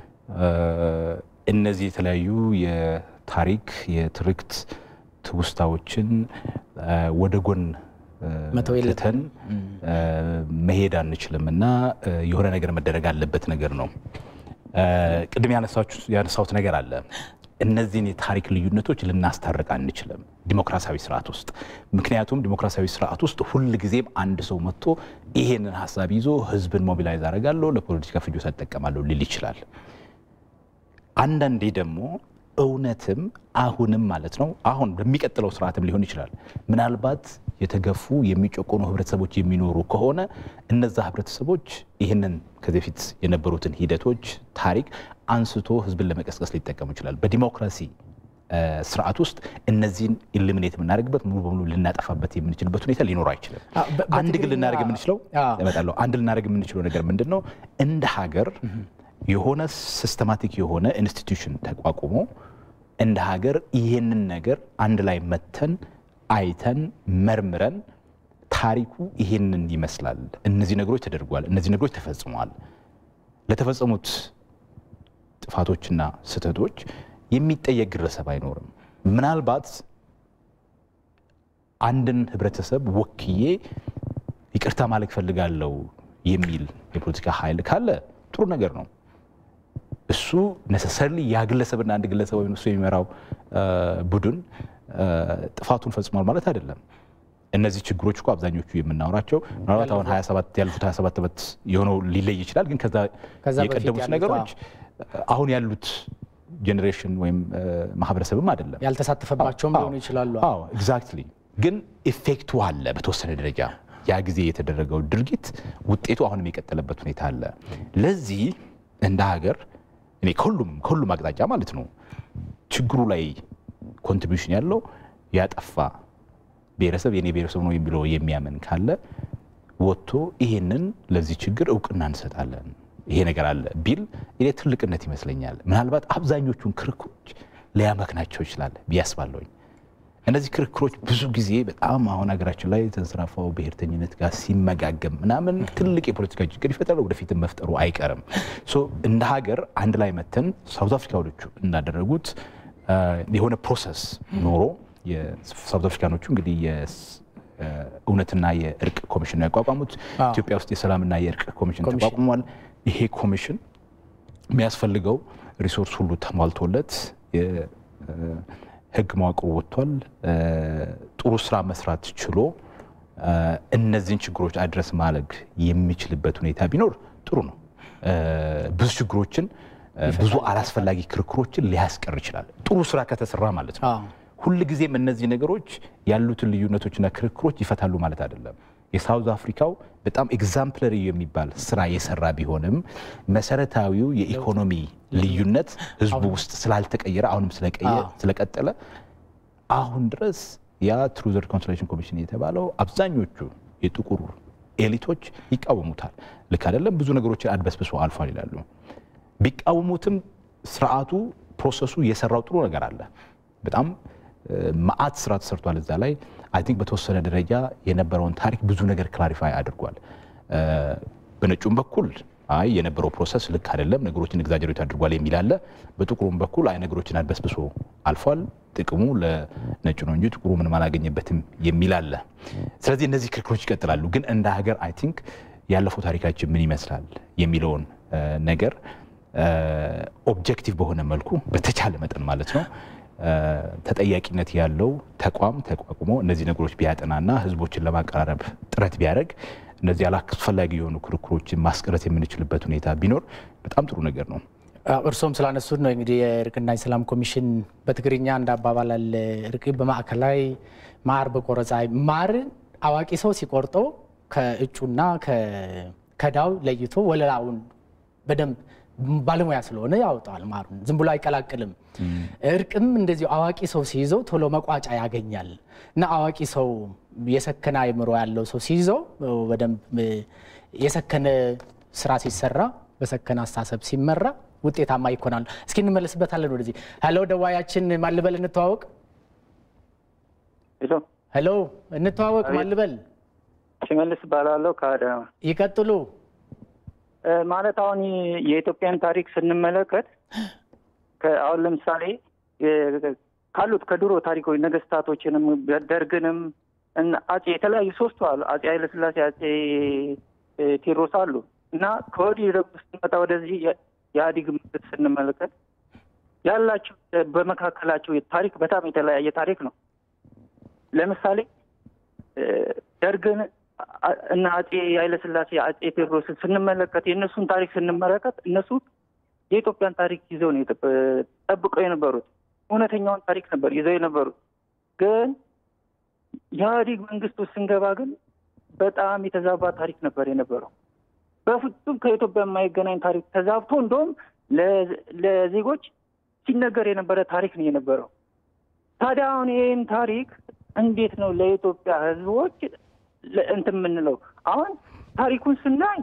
እነዚህ የተለያዩ የታሪክ የትርክት ትውስታዎችን ወደ ጎን ትተን መሄድ አንችልም እና የሆነ ነገር መደረግ አለበት ነገር ነው። ቅድም ያነሳሁት ነገር አለ። እነዚህን የታሪክ ልዩነቶች ልናስታርቅ አንችልም ዲሞክራሲያዊ ስርዓት ውስጥ። ምክንያቱም ዲሞክራሲያዊ ስርዓት ውስጥ ሁል ጊዜም አንድ ሰው መጥቶ ይሄንን ሀሳብ ይዞ ህዝብን ሞቢላይዝ አደርጋለሁ ለፖለቲካ ፍጆታ እጠቀማለሁ ሊል ይችላል። አንዳንዴ ደግሞ እውነትም አሁንም ማለት ነው አሁን በሚቀጥለው ስርዓትም ሊሆን ይችላል ምናልባት የተገፉ የሚጨቆኑ ህብረተሰቦች የሚኖሩ ከሆነ እነዛ ህብረተሰቦች ይህንን ከዚህ በፊት የነበሩትን ሂደቶች ታሪክ አንስቶ ህዝብን ለመቀስቀስ ሊጠቀሙ ይችላል። በዲሞክራሲ ስርዓት ውስጥ እነዚህን ኢሊሚኔት የምናደርግበት ሙሉ በሙሉ ልናጠፋበት የምንችልበት ሁኔታ ሊኖር አይችልም። አንድ ግን ልናደርግ የምንችለው እመጣለሁ አንድ ልናደርግ የምንችለው ነገር ምንድን ነው? እንደ ሀገር የሆነ ሲስተማቲክ የሆነ ኢንስቲትዩሽን ተቋቁሞ እንደ ሀገር ይህንን ነገር አንድ ላይ መተን አይተን መርምረን ታሪኩ ይሄንን ይመስላል፣ እነዚህ ነገሮች ተደርጓል፣ እነዚህ ነገሮች ተፈጽመዋል፣ ለተፈጸሙት ጥፋቶችና ስህተቶች የሚጠየቅ ግለሰብ አይኖርም። ምናልባት አንድን ህብረተሰብ ወክዬ ይቅርታ ማለት ፈልጋለሁ የሚል የፖለቲካ ኃይል ካለ ጥሩ ነገር ነው። እሱ ነሰሰርሊ ያ ግለሰብና አንድ ግለሰብ ወይም እሱ የሚመራው ቡድን ጥፋቱን ፈጽሟል ማለት አይደለም። እነዚህ ችግሮች እኮ አብዛኞቹ የምናወራቸው ምናልባት አሁን 27 ያሉት 27 ዓመት የሆነው ሊለይ ይችላል። ግን ከዛ የቀደሙት ነገሮች አሁን ያሉት ጄኔሬሽን ወይም ማህበረሰብም አይደለም ያልተሳተፈባቸውም ሊሆኑ ይችላሉ። አዎ ኤግዛክትሊ። ግን ኢፌክቱ አለ በተወሰነ ደረጃ ያ ጊዜ የተደረገው ድርጊት ውጤቱ አሁንም የቀጠለበት ሁኔታ አለ። ለዚህ እንደ ሀገር እኔ ከሁሉም ከሁሉም አቅጣጫ ማለት ነው ችግሩ ላይ ኮንትሪቢሽን ያለው ያጠፋ ብሔረሰብ የኔ ብሔረሰብ ነው የሚለው የሚያምን ካለ ወጥቶ ይሄንን ለዚህ ችግር እውቅና እንሰጣለን ይሄ ነገር አለ ቢል እኔ ትልቅነት ይመስለኛል። ምናልባት አብዛኞቹን ክርክሮች ሊያመክናቸው ይችላል ብዬ አስባለሁኝ። እነዚህ ክርክሮች ብዙ ጊዜ በጣም አሁን ሀገራችን ላይ ተንሰራፋው ብሔርተኝነት ጋር ሲመጋገም ምናምን ትልቅ የፖለቲካ ችግር ይፈጠራል። ወደፊትም መፍጠሩ አይቀርም። እንደ ሀገር አንድ ላይ መተን ሳውዝ አፍሪካኖቹ እንዳደረጉት የሆነ ፕሮሰስ ኖሮ የሳውዝ አፍሪካኖቹ እንግዲህ የእውነትና የእርቅ ኮሚሽን ነው ያቋቋሙት። ኢትዮጵያ ውስጥ የሰላምና የእርቅ ኮሚሽን ተቋቁሟል። ይሄ ኮሚሽን የሚያስፈልገው ሪሶርስ ሁሉ ተሟልቶለት የህግ መዋቅሩ ወጥቷል። ጥሩ ስራ መስራት ችሎ እነዚህን ችግሮች አድረስ ማድረግ የሚችልበት ሁኔታ ቢኖር ጥሩ ነው። ብዙ ችግሮችን ብዙ አላስፈላጊ ክርክሮችን ሊያስቀር ይችላል። ጥሩ ስራ ከተሰራ ማለት ነው። ሁልጊዜም እነዚህ ነገሮች ያሉትን ልዩነቶችና ክርክሮች ይፈታሉ ማለት አይደለም። የሳውዝ አፍሪካው በጣም ኤግዛምፕለሪ የሚባል ስራ የሰራ ቢሆንም መሰረታዊው የኢኮኖሚ ልዩነት ህዝቡ ውስጥ ስላልተቀየረ አሁንም ስለቀጠለ አሁን ድረስ ያ ትሩዝ ሪኮንሲሊዬሽን ኮሚሽን የተባለው አብዛኞቹ የጥቁር ኤሊቶች ይቃወሙታል። ልክ አይደለም፣ ብዙ ነገሮችን አድበስብሶ አልፏል ይላሉ። ቢቃወሙትም ስርዓቱ ፕሮሰሱ የሰራው ጥሩ ነገር አለ። በጣም መዓት ስራ ተሰርቷል እዛ ላይ አይ ቲንክ በተወሰነ ደረጃ የነበረውን ታሪክ ብዙ ነገር ክላሪፋይ አድርጓል። በነጩም በኩል አይ የነበረው ፕሮሰስ ልክ አይደለም፣ ነገሮችን ኤግዛጀሬት አድርጓል የሚል አለ። በጥቁሩም በኩል አይ ነገሮችን አድበስብሶ አልፏል፣ ጥቅሙ ለነጩ ነው እንጂ ጥቁሩ ምንም አላገኘበትም የሚል አለ። ስለዚህ እነዚህ ክርክሮች ይቀጥላሉ። ግን እንደ ሀገር አይ ቲንክ ያለፈው ታሪካችን ምን ይመስላል የሚለውን ነገር ኦብጀክቲቭ በሆነ መልኩ በተቻለ መጠን ማለት ነው ተጠያቂነት ያለው ተቋም ተቋቁሞ እነዚህ ነገሮች ቢያጠናና ህዝቦችን ለማቀራረብ ጥረት ቢያደርግ እነዚህ አላስፈላጊ የሆኑ ክርክሮችን ማስቀረት የምንችልበት ሁኔታ ቢኖር በጣም ጥሩ ነገር ነው። እርሶም ስላነሱት ነው እንግዲህ የእርቅና የሰላም ኮሚሽን በትግርኛ እንደ አባባል አለ። እርቅ በማዕከላይ ማር በቆረጻ ማር አዋቂ ሰው ሲቆርጠው ከእጩና ከዳው ለይቶ ወለላውን በደንብ ባለሙያ ስለሆነ ያወጣዋል። ማሩን ዝም ብሎ አይቀላቅልም። እርቅም እንደዚሁ አዋቂ ሰው ሲይዘው ቶሎ መቋጫ ያገኛል እና አዋቂ ሰው የሰከነ አእምሮ ያለው ሰው ሲይዘው በደንብ የሰከነ ስራ ሲሰራ በሰከነ አስተሳሰብ ሲመራ ውጤታማ ይኮናል። እስኪ እንመለስበታለን ወደዚህ። ሄሎ ደዋያችን ማልበል እንተዋወቅ። ሄሎ ሄሎ እንተዋወቅ። ማልበል ሽመልስ እባላለሁ ከአዳማ። ይቀጥሉ። ማለት አሁን የኢትዮጵያን ታሪክ ስንመለከት አሁን ለምሳሌ ካሉት ከድሮ ታሪኮች ነገስታቶችንም ደርግንም አጼ የተለያዩ ሶስቱ አሉ። አጼ ኃይለስላሴ፣ አጼ ቴዎድሮስ አሉ እና ከወዲህ ደግሞ ስንመጣ ወደዚህ የኢህአዴግ መንግስት ስንመለከት ያላቸው በመካከላቸው ታሪክ በጣም የተለያየ ታሪክ ነው። ለምሳሌ ደርግን እና አጼ ኃይለስላሴ አጼ ቴዎድሮስን ስንመለከት የእነሱን ታሪክ ስንመለከት እነሱ የኢትዮጵያን ታሪክ ይዘው ነው ጠብቀው የነበሩት። እውነተኛውን ታሪክ ነበር ይዘው የነበሩት። ግን የኢህአዴግ መንግስት ውስጥ ስንገባ ግን በጣም የተዛባ ታሪክ ነበር የነበረው። በፍጹም ከኢትዮጵያ የማይገናኝ ታሪክ ተዛብቶ እንደውም ለዜጎች ሲነገር የነበረ ታሪክ ነው የነበረው። ታዲያ አሁን ይህን ታሪክ እንዴት ነው ለኢትዮጵያ ህዝቦች እንትን የምንለው? አሁን ታሪኩን ስናይ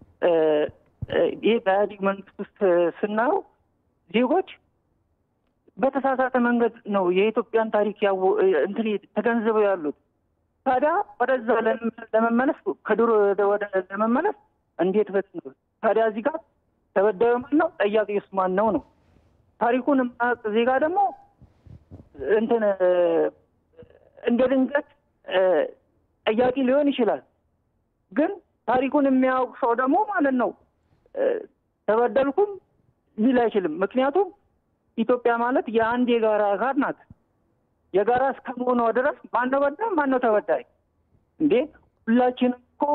ይህ በኢህአዴግ መንግስት ውስጥ ስናየው ዜጎች በተሳሳተ መንገድ ነው የኢትዮጵያን ታሪክ ያው እንትን ተገንዝበው ያሉት። ታዲያ ወደዛ ለመመለስ ከድሮ ወደ ለመመለስ እንዴት በት ነው ታዲያ እዚህ ጋር ተበዳዩ ማን ነው? ጠያቂውስ ማን ነው ነው? ታሪኩን የማያውቅ ዜጋ ደግሞ እንትን እንደ ድንገት ጠያቂ ሊሆን ይችላል። ግን ታሪኩን የሚያውቅ ሰው ደግሞ ማለት ነው ተበደልኩም ሊል አይችልም። ምክንያቱም ኢትዮጵያ ማለት የአንድ የጋራ አካል ናት። የጋራ እስከመሆኗ ድረስ ማነው በዳይ ማነው ተበዳይ? እንዴ ሁላችንም እኮ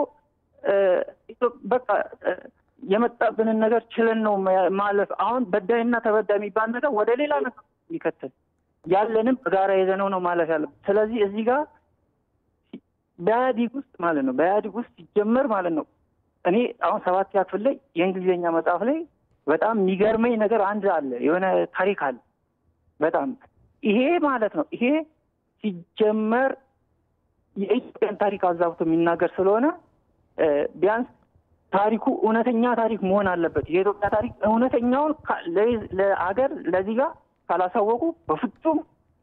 በቃ የመጣብንን ነገር ችለን ነው ማለፍ። አሁን በዳይና ተበዳይ የሚባል ነገር ወደ ሌላ ነገር የሚከተል ያለንም በጋራ የዘነው ነው ማለፍ ያለብን። ስለዚህ እዚህ ጋር በኢህአዲግ ውስጥ ማለት ነው በኢህአዲግ ውስጥ ሲጀመር ማለት ነው እኔ አሁን ሰባት ክፍል ላይ የእንግሊዝኛ መጽሐፍ ላይ በጣም የሚገርመኝ ነገር አንድ አለ፣ የሆነ ታሪክ አለ። በጣም ይሄ ማለት ነው ይሄ ሲጀመር የኢትዮጵያን ታሪክ አዛብቶ የሚናገር ስለሆነ ቢያንስ ታሪኩ እውነተኛ ታሪክ መሆን አለበት። የኢትዮጵያ ታሪክ እውነተኛውን ለአገር ለዚህ ጋር ካላሳወቁ በፍጹም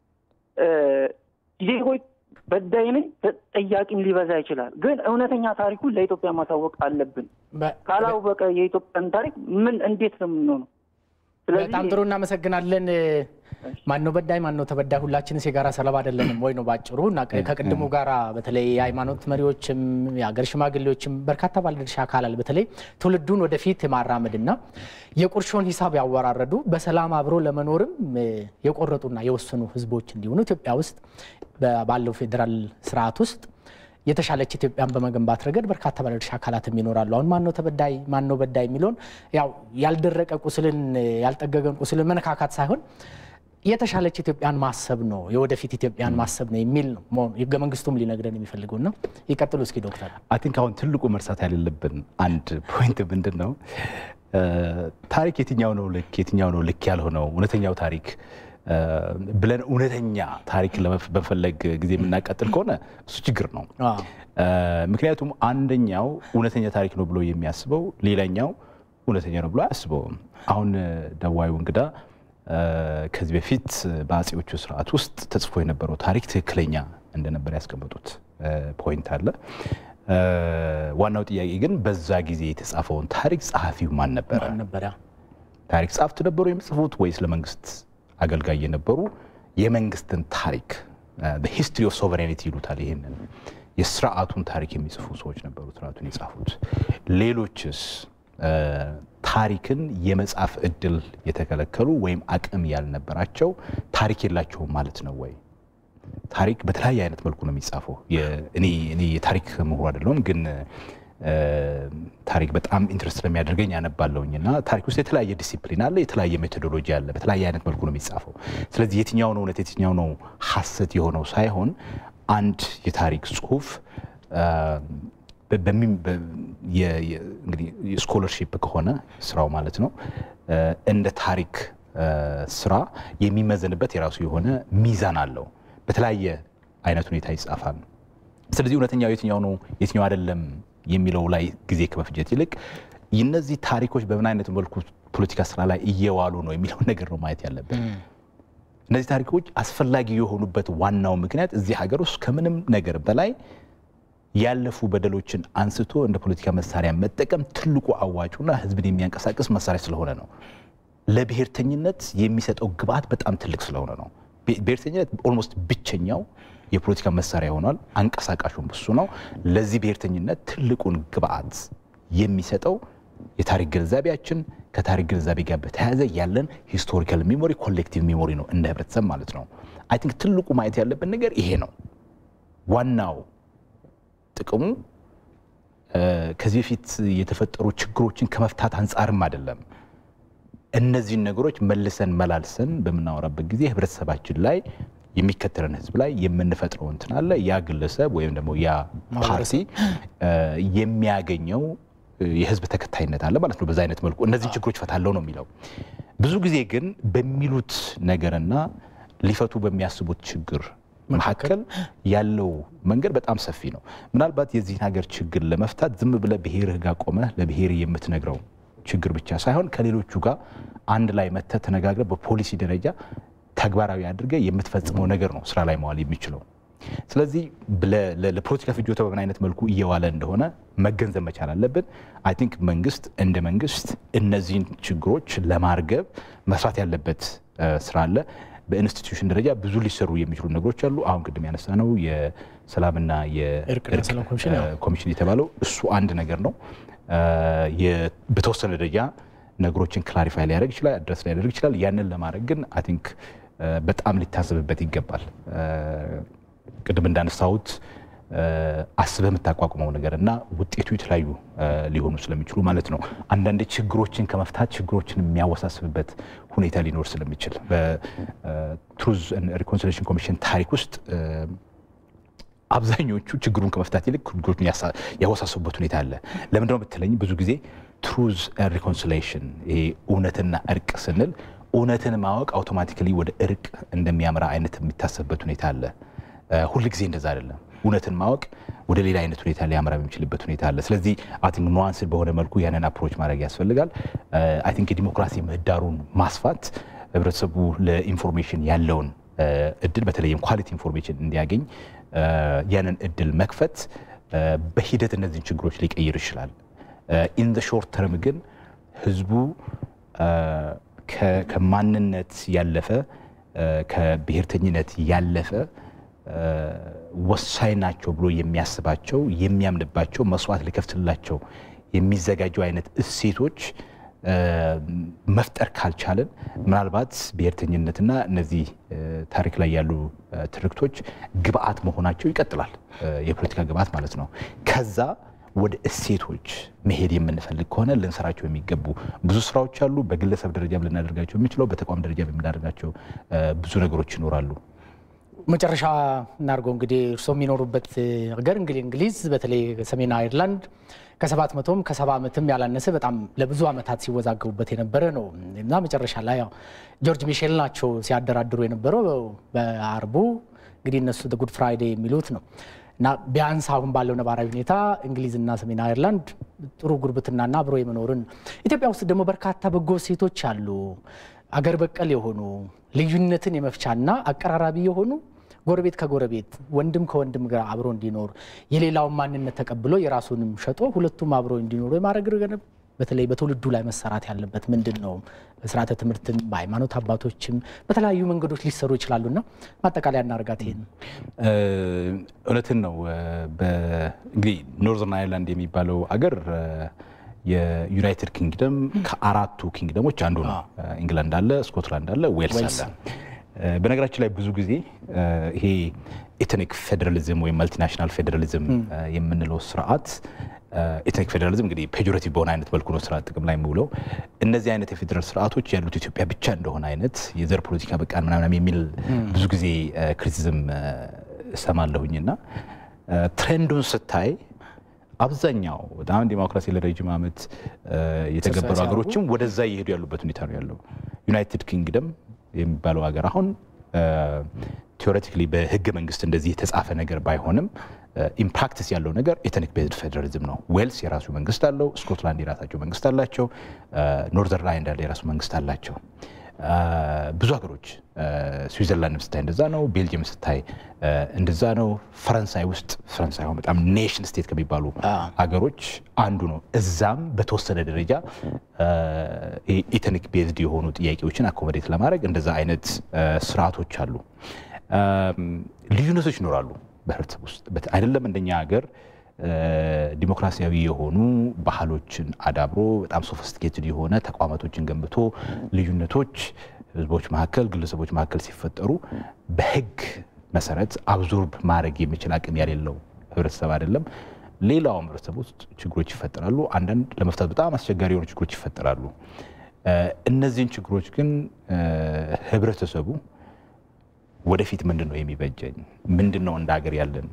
ዜጎች በዳይ ነኝ ጠያቂም ሊበዛ ይችላል። ግን እውነተኛ ታሪኩን ለኢትዮጵያ ማሳወቅ አለብን። ካላወቀ የኢትዮጵያን ታሪክ ምን እንዴት ነው የምንሆነው? በጣም ጥሩ እናመሰግናለን። ማነው በዳይ ማነው ተበዳይ? ሁላችንስ የጋራ ሰለባ አይደለንም ወይ ነው ባጭሩ። እና ከቅድሙ ጋራ በተለይ የሃይማኖት መሪዎችም የሀገር ሽማግሌዎችም በርካታ ባለድርሻ አካላል በተለይ ትውልዱን ወደፊት የማራመድና የቁርሾን ሂሳብ ያወራረዱ በሰላም አብሮ ለመኖርም የቆረጡና የወሰኑ ህዝቦች እንዲሆኑ ኢትዮጵያ ውስጥ ባለው ፌዴራል ስርዓት ውስጥ የተሻለች ኢትዮጵያን በመገንባት ረገድ በርካታ ባለድርሻ አካላትም ይኖራሉ። አሁን ማነው ተበዳይ ማነው በዳይ የሚለውን ያው ያልደረቀ ቁስልን ያልጠገገን ቁስልን መነካካት ሳይሆን የተሻለች ኢትዮጵያን ማሰብ ነው፣ የወደፊት ኢትዮጵያን ማሰብ ነው የሚል ነው ህገ መንግስቱም ሊነግረን የሚፈልገው ነው። ይቀጥሉ እስኪ ዶክተር። አይ ቲንክ አሁን ትልቁ መርሳት ያሌለብን አንድ ፖይንት ምንድን ነው፣ ታሪክ የትኛው ነው ልክ የትኛው ነው ልክ ያልሆነው እውነተኛው ታሪክ ብለን እውነተኛ ታሪክን በመፈለግ ጊዜ የምናቀጥል ከሆነ እሱ ችግር ነው። ምክንያቱም አንደኛው እውነተኛ ታሪክ ነው ብሎ የሚያስበው ሌላኛው እውነተኛ ነው ብሎ አያስበውም። አሁን ደዋዩ እንግዳ ከዚህ በፊት በአጼዎቹ ስርዓት ውስጥ ተጽፎ የነበረው ታሪክ ትክክለኛ እንደነበር ያስቀመጡት ፖይንት አለ። ዋናው ጥያቄ ግን በዛ ጊዜ የተጻፈውን ታሪክ ጸሐፊው ማን ነበረ? ታሪክ ጸሐፍት ነበሩ የሚጽፉት ወይስ ለመንግስት አገልጋይ የነበሩ የመንግስትን ታሪክ ሂስትሪ ኦፍ ሶቨሬኒቲ ይሉታል። ይህንን የስርዓቱን ታሪክ የሚጽፉ ሰዎች ነበሩ ስርዓቱን የጻፉት። ሌሎችስ ታሪክን የመጻፍ እድል የተከለከሉ ወይም አቅም ያልነበራቸው ታሪክ የላቸውም ማለት ነው ወይ? ታሪክ በተለያየ አይነት መልኩ ነው የሚጻፈው። እኔ የታሪክ ምሁር አይደለሁም፣ ግን ታሪክ በጣም ኢንትረስት ስለሚያደርገኝ ያነባለሁኝ እና ታሪክ ውስጥ የተለያየ ዲሲፕሊን አለ፣ የተለያየ ሜቶዶሎጂ አለ። በተለያየ አይነት መልኩ ነው የሚጻፈው። ስለዚህ የትኛው ነው እውነት የትኛው ነው ሐሰት የሆነው ሳይሆን አንድ የታሪክ ጽሁፍ እንግዲህ ስኮለርሺፕ ከሆነ ስራው ማለት ነው እንደ ታሪክ ስራ የሚመዘንበት የራሱ የሆነ ሚዛን አለው። በተለያየ አይነት ሁኔታ ይጻፋል። ስለዚህ እውነተኛው የትኛው ነው የትኛው አይደለም የሚለው ላይ ጊዜ ከመፍጀት ይልቅ እነዚህ ታሪኮች በምን አይነት መልኩ ፖለቲካ ስራ ላይ እየዋሉ ነው የሚለውን ነገር ነው ማየት ያለብን። እነዚህ ታሪኮች አስፈላጊ የሆኑበት ዋናው ምክንያት እዚህ ሀገር ውስጥ ከምንም ነገር በላይ ያለፉ በደሎችን አንስቶ እንደ ፖለቲካ መሳሪያ መጠቀም ትልቁ አዋጩና ህዝብን የሚያንቀሳቅስ መሳሪያ ስለሆነ ነው። ለብሔርተኝነት የሚሰጠው ግብአት በጣም ትልቅ ስለሆነ ነው። ብሔርተኝነት ኦልሞስት ብቸኛው የፖለቲካ መሳሪያ ሆኗል። አንቀሳቃሹም እሱ ነው። ለዚህ ብሔርተኝነት ትልቁን ግብአት የሚሰጠው የታሪክ ግንዛቤያችን ከታሪክ ግንዛቤ ጋር በተያያዘ ያለን ሂስቶሪካል ሚሞሪ ኮሌክቲቭ ሚሞሪ ነው እንደ ህብረተሰብ ማለት ነው። አይ ቲንክ ትልቁ ማየት ያለብን ነገር ይሄ ነው። ዋናው ጥቅሙ ከዚህ በፊት የተፈጠሩ ችግሮችን ከመፍታት አንጻርም አይደለም። እነዚህን ነገሮች መልሰን መላልሰን በምናወራበት ጊዜ ህብረተሰባችን ላይ የሚከተለን ህዝብ ላይ የምንፈጥረው እንትን አለ። ያ ግለሰብ ወይም ደግሞ ያ ፓርቲ የሚያገኘው የህዝብ ተከታይነት አለ ማለት ነው። በዛ አይነት መልኩ እነዚህን ችግሮች ፈታለው ነው የሚለው። ብዙ ጊዜ ግን በሚሉት ነገርና ሊፈቱ በሚያስቡት ችግር መካከል ያለው መንገድ በጣም ሰፊ ነው። ምናልባት የዚህን ሀገር ችግር ለመፍታት ዝም ብለህ ብሔርህ ጋር ቆመህ ለብሔር የምትነግረው ችግር ብቻ ሳይሆን ከሌሎቹ ጋር አንድ ላይ መተህ ተነጋግረህ በፖሊሲ ደረጃ ተግባራዊ አድርገህ የምትፈጽመው ነገር ነው ስራ ላይ መዋል የሚችለው። ስለዚህ ለፖለቲካ ፍጆታ በምን አይነት መልኩ እየዋለ እንደሆነ መገንዘብ መቻል አለብን። አይ ቲንክ መንግስት እንደ መንግስት እነዚህን ችግሮች ለማርገብ መስራት ያለበት ስራ አለ። በኢንስቲትዩሽን ደረጃ ብዙ ሊሰሩ የሚችሉ ነገሮች አሉ። አሁን ቅድም ያነሳ ነው የሰላምና የእርቅ ኮሚሽን የተባለው እሱ አንድ ነገር ነው። በተወሰነ ደረጃ ነገሮችን ክላሪፋይ ሊያደርግ ይችላል፣ አድረስ ሊያደርግ ይችላል። ያንን ለማድረግ ግን አይ ቲንክ በጣም ሊታሰብበት ይገባል። ቅድም እንዳነሳሁት አስበህ የምታቋቁመው ነገር እና ውጤቱ የተለያዩ ሊሆኑ ስለሚችሉ ማለት ነው። አንዳንድ ችግሮችን ከመፍታት ችግሮችን የሚያወሳስብበት ሁኔታ ሊኖር ስለሚችል በትሩዝ ሪኮንሲሌሽን ኮሚሽን ታሪክ ውስጥ አብዛኞቹ ችግሩን ከመፍታት ይልቅ ችግሮችን ያወሳሰቡበት ሁኔታ አለ። ለምንድነው ብትለኝ ብዙ ጊዜ ትሩዝ ሪኮንሲሌሽን ይሄ እውነትና እርቅ ስንል እውነትን ማወቅ አውቶማቲካሊ ወደ እርቅ እንደሚያምራ አይነት የሚታሰብበት ሁኔታ አለ። ሁል ጊዜ እንደዛ አይደለም። እውነትን ማወቅ ወደ ሌላ አይነት ሁኔታ ሊያመራ የሚችልበት ሁኔታ አለ። ስለዚህ አይ ቲንክ ኑዋንስ በሆነ መልኩ ያንን አፕሮች ማድረግ ያስፈልጋል። አይ ቲንክ የዲሞክራሲ ምህዳሩን ማስፋት ህብረተሰቡ ለኢንፎርሜሽን ያለውን እድል በተለይም ኳሊቲ ኢንፎርሜሽን እንዲያገኝ ያንን እድል መክፈት በሂደት እነዚህን ችግሮች ሊቀይር ይችላል። ኢን ዘ ሾርት ተርም ግን ህዝቡ ከማንነት ያለፈ ከብሔርተኝነት ያለፈ ወሳኝ ናቸው ብሎ የሚያስባቸው የሚያምንባቸው መስዋዕት ሊከፍትላቸው የሚዘጋጁ አይነት እሴቶች መፍጠር ካልቻለን ምናልባት ብሔርተኝነትና እነዚህ ታሪክ ላይ ያሉ ትርክቶች ግብአት መሆናቸው ይቀጥላል። የፖለቲካ ግብአት ማለት ነው። ከዛ ወደ እሴቶች መሄድ የምንፈልግ ከሆነ ልንሰራቸው የሚገቡ ብዙ ስራዎች አሉ። በግለሰብ ደረጃ ልናደርጋቸው የምንችለው፣ በተቋም ደረጃ የምናደርጋቸው ብዙ ነገሮች ይኖራሉ። መጨረሻ እናድርገው እንግዲህ እርስዎ የሚኖሩበት ሀገር እንግዲህ እንግሊዝ በተለይ ሰሜን አይርላንድ ከሰባት መቶም ከሰባ ዓመትም ያላነሰ በጣም ለብዙ ዓመታት ሲወዛገቡበት የነበረ ነው እና መጨረሻ ላይ ያው ጆርጅ ሚሼል ናቸው ሲያደራድሩ የነበረው በአርቡ እንግዲህ እነሱ ጉድ ፍራይዴ የሚሉት ነው እና ቢያንስ አሁን ባለው ነባራዊ ሁኔታ እንግሊዝና ሰሜን አይርላንድ ጥሩ ጉርብትናና አብሮ የመኖርን ኢትዮጵያ ውስጥ ደግሞ በርካታ በጎ ሴቶች አሉ አገር በቀል የሆኑ ልዩነትን የመፍቻና አቀራራቢ የሆኑ ጎረቤት ከጎረቤት ወንድም ከወንድም ጋር አብሮ እንዲኖር የሌላውን ማንነት ተቀብሎ የራሱንም ሸጦ ሁለቱም አብሮ እንዲኖሩ የማድረግ በተለይ በትውልዱ ላይ መሰራት ያለበት ምንድን ነው? በስርዓተ ትምህርትም በሃይማኖት አባቶችም በተለያዩ መንገዶች ሊሰሩ ይችላሉና ማጠቃለያ እናርጋት። ይሄን እውነትን ነው። እንግዲህ ኖርዘርን አይርላንድ የሚባለው አገር የዩናይትድ ኪንግደም ከአራቱ ኪንግደሞች አንዱ ነው። ኢንግላንድ አለ፣ ስኮትላንድ አለ፣ ዌልስ አለ። በነገራችን ላይ ብዙ ጊዜ ይሄ ኤትኒክ ፌዴራሊዝም ወይም ማልቲናሽናል ፌዴራሊዝም የምንለው ስርዓት ኤትኒክ ፌዴራሊዝም እንግዲህ ፔጆሬቲቭ በሆነ አይነት መልኩ ነው ስርዓት ጥቅም ላይ የሚውለው። እነዚህ አይነት የፌዴራል ስርዓቶች ያሉት ኢትዮጵያ ብቻ እንደሆነ አይነት የዘር ፖለቲካ በቃን ምናምን የሚል ብዙ ጊዜ ክሪቲዝም እሰማለሁኝና ትሬንዱን ስታይ አብዛኛው በጣም ዲሞክራሲ ለረጅም ዓመት የተገበሩ ሀገሮችም ወደዛ እየሄዱ ያሉበት ሁኔታ ነው ያለው። ዩናይትድ ኪንግደም የሚባለው ሀገር አሁን ቴዎሬቲካሊ በህገ መንግስት እንደዚህ የተጻፈ ነገር ባይሆንም ኢምፕራክቲስ ያለው ነገር ኤትኒክ ቤዝድ ፌዴራሊዝም ነው። ዌልስ የራሱ መንግስት አለው። ስኮትላንድ የራሳቸው መንግስት አላቸው። ኖርዘርን አይርላንድ የራሱ መንግስት አላቸው። ብዙ ሀገሮች ስዊዘርላንድ ስታይ እንደዛ ነው። ቤልጅየም ስታይ እንደዛ ነው። ፈረንሳይ ውስጥ ፈረንሳይ አሁን በጣም ኔሽን ስቴት ከሚባሉ ሀገሮች አንዱ ነው። እዛም በተወሰነ ደረጃ ኢትኒክ ቤዝድ የሆኑ ጥያቄዎችን አኮሞዴት ለማድረግ እንደዛ አይነት ስርዓቶች አሉ። ልዩነቶች ይኖራሉ በህብረተሰብ ውስጥ አይደለም እንደኛ ሀገር ዲሞክራሲያዊ የሆኑ ባህሎችን አዳብሮ በጣም ሶፊስቲኬትድ የሆነ ተቋማቶችን ገንብቶ ልዩነቶች ህዝቦች መካከል፣ ግለሰቦች መካከል ሲፈጠሩ በህግ መሰረት አብዞርብ ማድረግ የሚችል አቅም ያሌለው ህብረተሰብ አይደለም። ሌላውም ህብረተሰብ ውስጥ ችግሮች ይፈጠራሉ። አንዳንድ ለመፍታት በጣም አስቸጋሪ የሆኑ ችግሮች ይፈጠራሉ። እነዚህን ችግሮች ግን ህብረተሰቡ ወደፊት ምንድን ነው የሚበጀኝ? ምንድን ነው እንደ ሀገር ያለን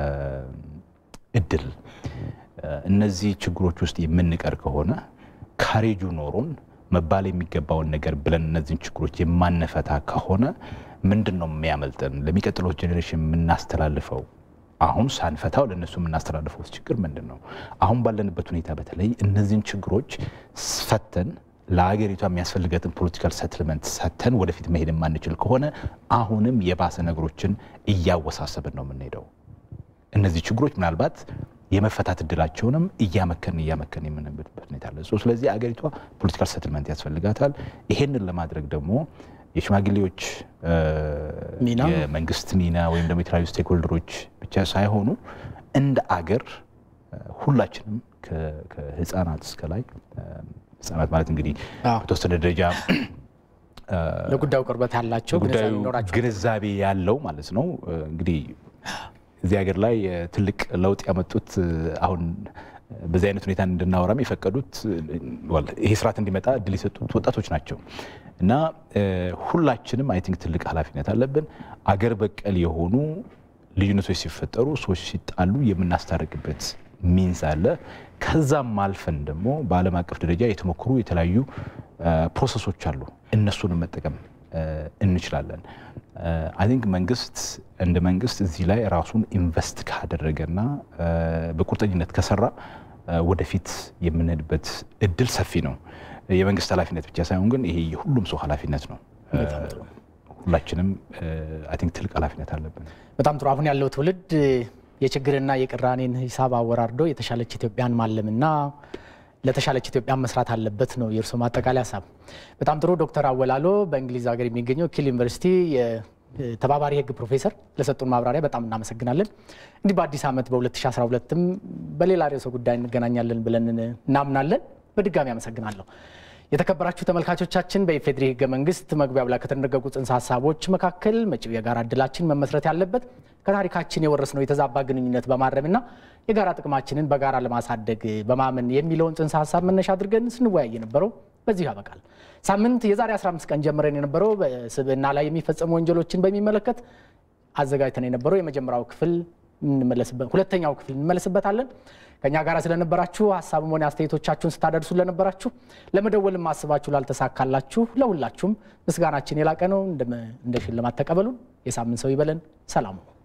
እድል? እነዚህ ችግሮች ውስጥ የምንቀር ከሆነ ካሬጁ ኖሮን መባል የሚገባውን ነገር ብለን እነዚህን ችግሮች የማንፈታ ከሆነ ምንድን ነው የሚያመልጠን? ለሚቀጥለው ጄኔሬሽን የምናስተላልፈው አሁን ሳንፈታው ለእነሱ የምናስተላልፈው ችግር ምንድን ነው? አሁን ባለንበት ሁኔታ በተለይ እነዚህን ችግሮች ፈተን ለሀገሪቷ የሚያስፈልገትን ፖለቲካል ሰትልመንት ሰተን ወደፊት መሄድ የማንችል ከሆነ አሁንም የባሰ ነገሮችን እያወሳሰብን ነው የምንሄደው። እነዚህ ችግሮች ምናልባት የመፈታት እድላቸውንም እያመከን እያመከን የምንሄድበት ሁኔታ አለ። ስለዚህ አገሪቷ ፖለቲካል ሰትልመንት ያስፈልጋታል። ይሄንን ለማድረግ ደግሞ የሽማግሌዎች የመንግስት ሚና ወይም ደግሞ የተለያዩ ስቴክሆልደሮች ብቻ ሳይሆኑ እንደ አገር ሁላችንም ከህፃናት እስከ ላይ ህጻናት ማለት እንግዲህ በተወሰነ ደረጃ ለጉዳዩ ቅርበት ያላቸው ጉዳዩ ግንዛቤ ያለው ማለት ነው። እንግዲህ እዚህ ሀገር ላይ ትልቅ ለውጥ ያመጡት አሁን በዚህ አይነት ሁኔታ እንድናወራም የፈቀዱት ይሄ ስርዓት እንዲመጣ እድል የሰጡት ወጣቶች ናቸው እና ሁላችንም አይ ቲንክ ትልቅ ኃላፊነት አለብን። አገር በቀል የሆኑ ልዩነቶች ሲፈጠሩ፣ ሰዎች ሲጣሉ የምናስታርቅበት ሚንስ አለ። ከዛም አልፈን ደግሞ በዓለም አቀፍ ደረጃ የተሞከሩ የተለያዩ ፕሮሰሶች አሉ። እነሱንም መጠቀም እንችላለን። አይ ቲንክ መንግስት እንደ መንግስት እዚህ ላይ ራሱን ኢንቨስት ካደረገና በቁርጠኝነት ከሰራ ወደፊት የምንሄድበት እድል ሰፊ ነው። የመንግስት ኃላፊነት ብቻ ሳይሆን ግን ይሄ የሁሉም ሰው ኃላፊነት ነው። ሁላችንም አይ ቲንክ ትልቅ ኃላፊነት አለብን። በጣም ጥሩ። አሁን ያለው ትውልድ የችግርና የቅራኔን ሂሳብ አወራርዶ የተሻለች ኢትዮጵያን ማለምና ለተሻለች ኢትዮጵያ መስራት አለበት ነው የእርስዎ ማጠቃለያ ሀሳብ። በጣም ጥሩ ዶክተር አወላሎ በእንግሊዝ ሀገር የሚገኘው ኪል ዩኒቨርሲቲ የተባባሪ ሕግ ፕሮፌሰር ለሰጡን ማብራሪያ በጣም እናመሰግናለን። እንዲህ በአዲስ ዓመት በ2012ም በሌላ ርዕሰ ጉዳይ እንገናኛለን ብለን እናምናለን። በድጋሚ አመሰግናለሁ። የተከበራችሁ ተመልካቾቻችን በኢፌዴሪ ሕገ መንግስት መግቢያው ላይ ከተደነገጉ ጽንሰ ሀሳቦች መካከል መጪው የጋራ እድላችን መመስረት ያለበት ከታሪካችን የወረስነው የተዛባ ግንኙነት በማረምና የጋራ ጥቅማችንን በጋራ ለማሳደግ በማመን የሚለውን ጽንሰ ሀሳብ መነሻ አድርገን ስንወያይ የነበረው በዚሁ ያበቃል። ሳምንት የዛሬ 15 ቀን ጀምረን የነበረው በስብዕና ላይ የሚፈጸሙ ወንጀሎችን በሚመለከት አዘጋጅተን የነበረው የመጀመሪያው ክፍል ሁለተኛው ክፍል እንመለስበታለን። ከእኛ ጋር ስለነበራችሁ ሀሳብም ሆነ አስተያየቶቻችሁን ስታደርሱ ለነበራችሁ ለመደወልም አስባችሁ ላልተሳካላችሁ ለሁላችሁም ምስጋናችን የላቀ ነው። እንደ ሽልማት ተቀበሉን። የሳምንት ሰው ይበለን። ሰላሙ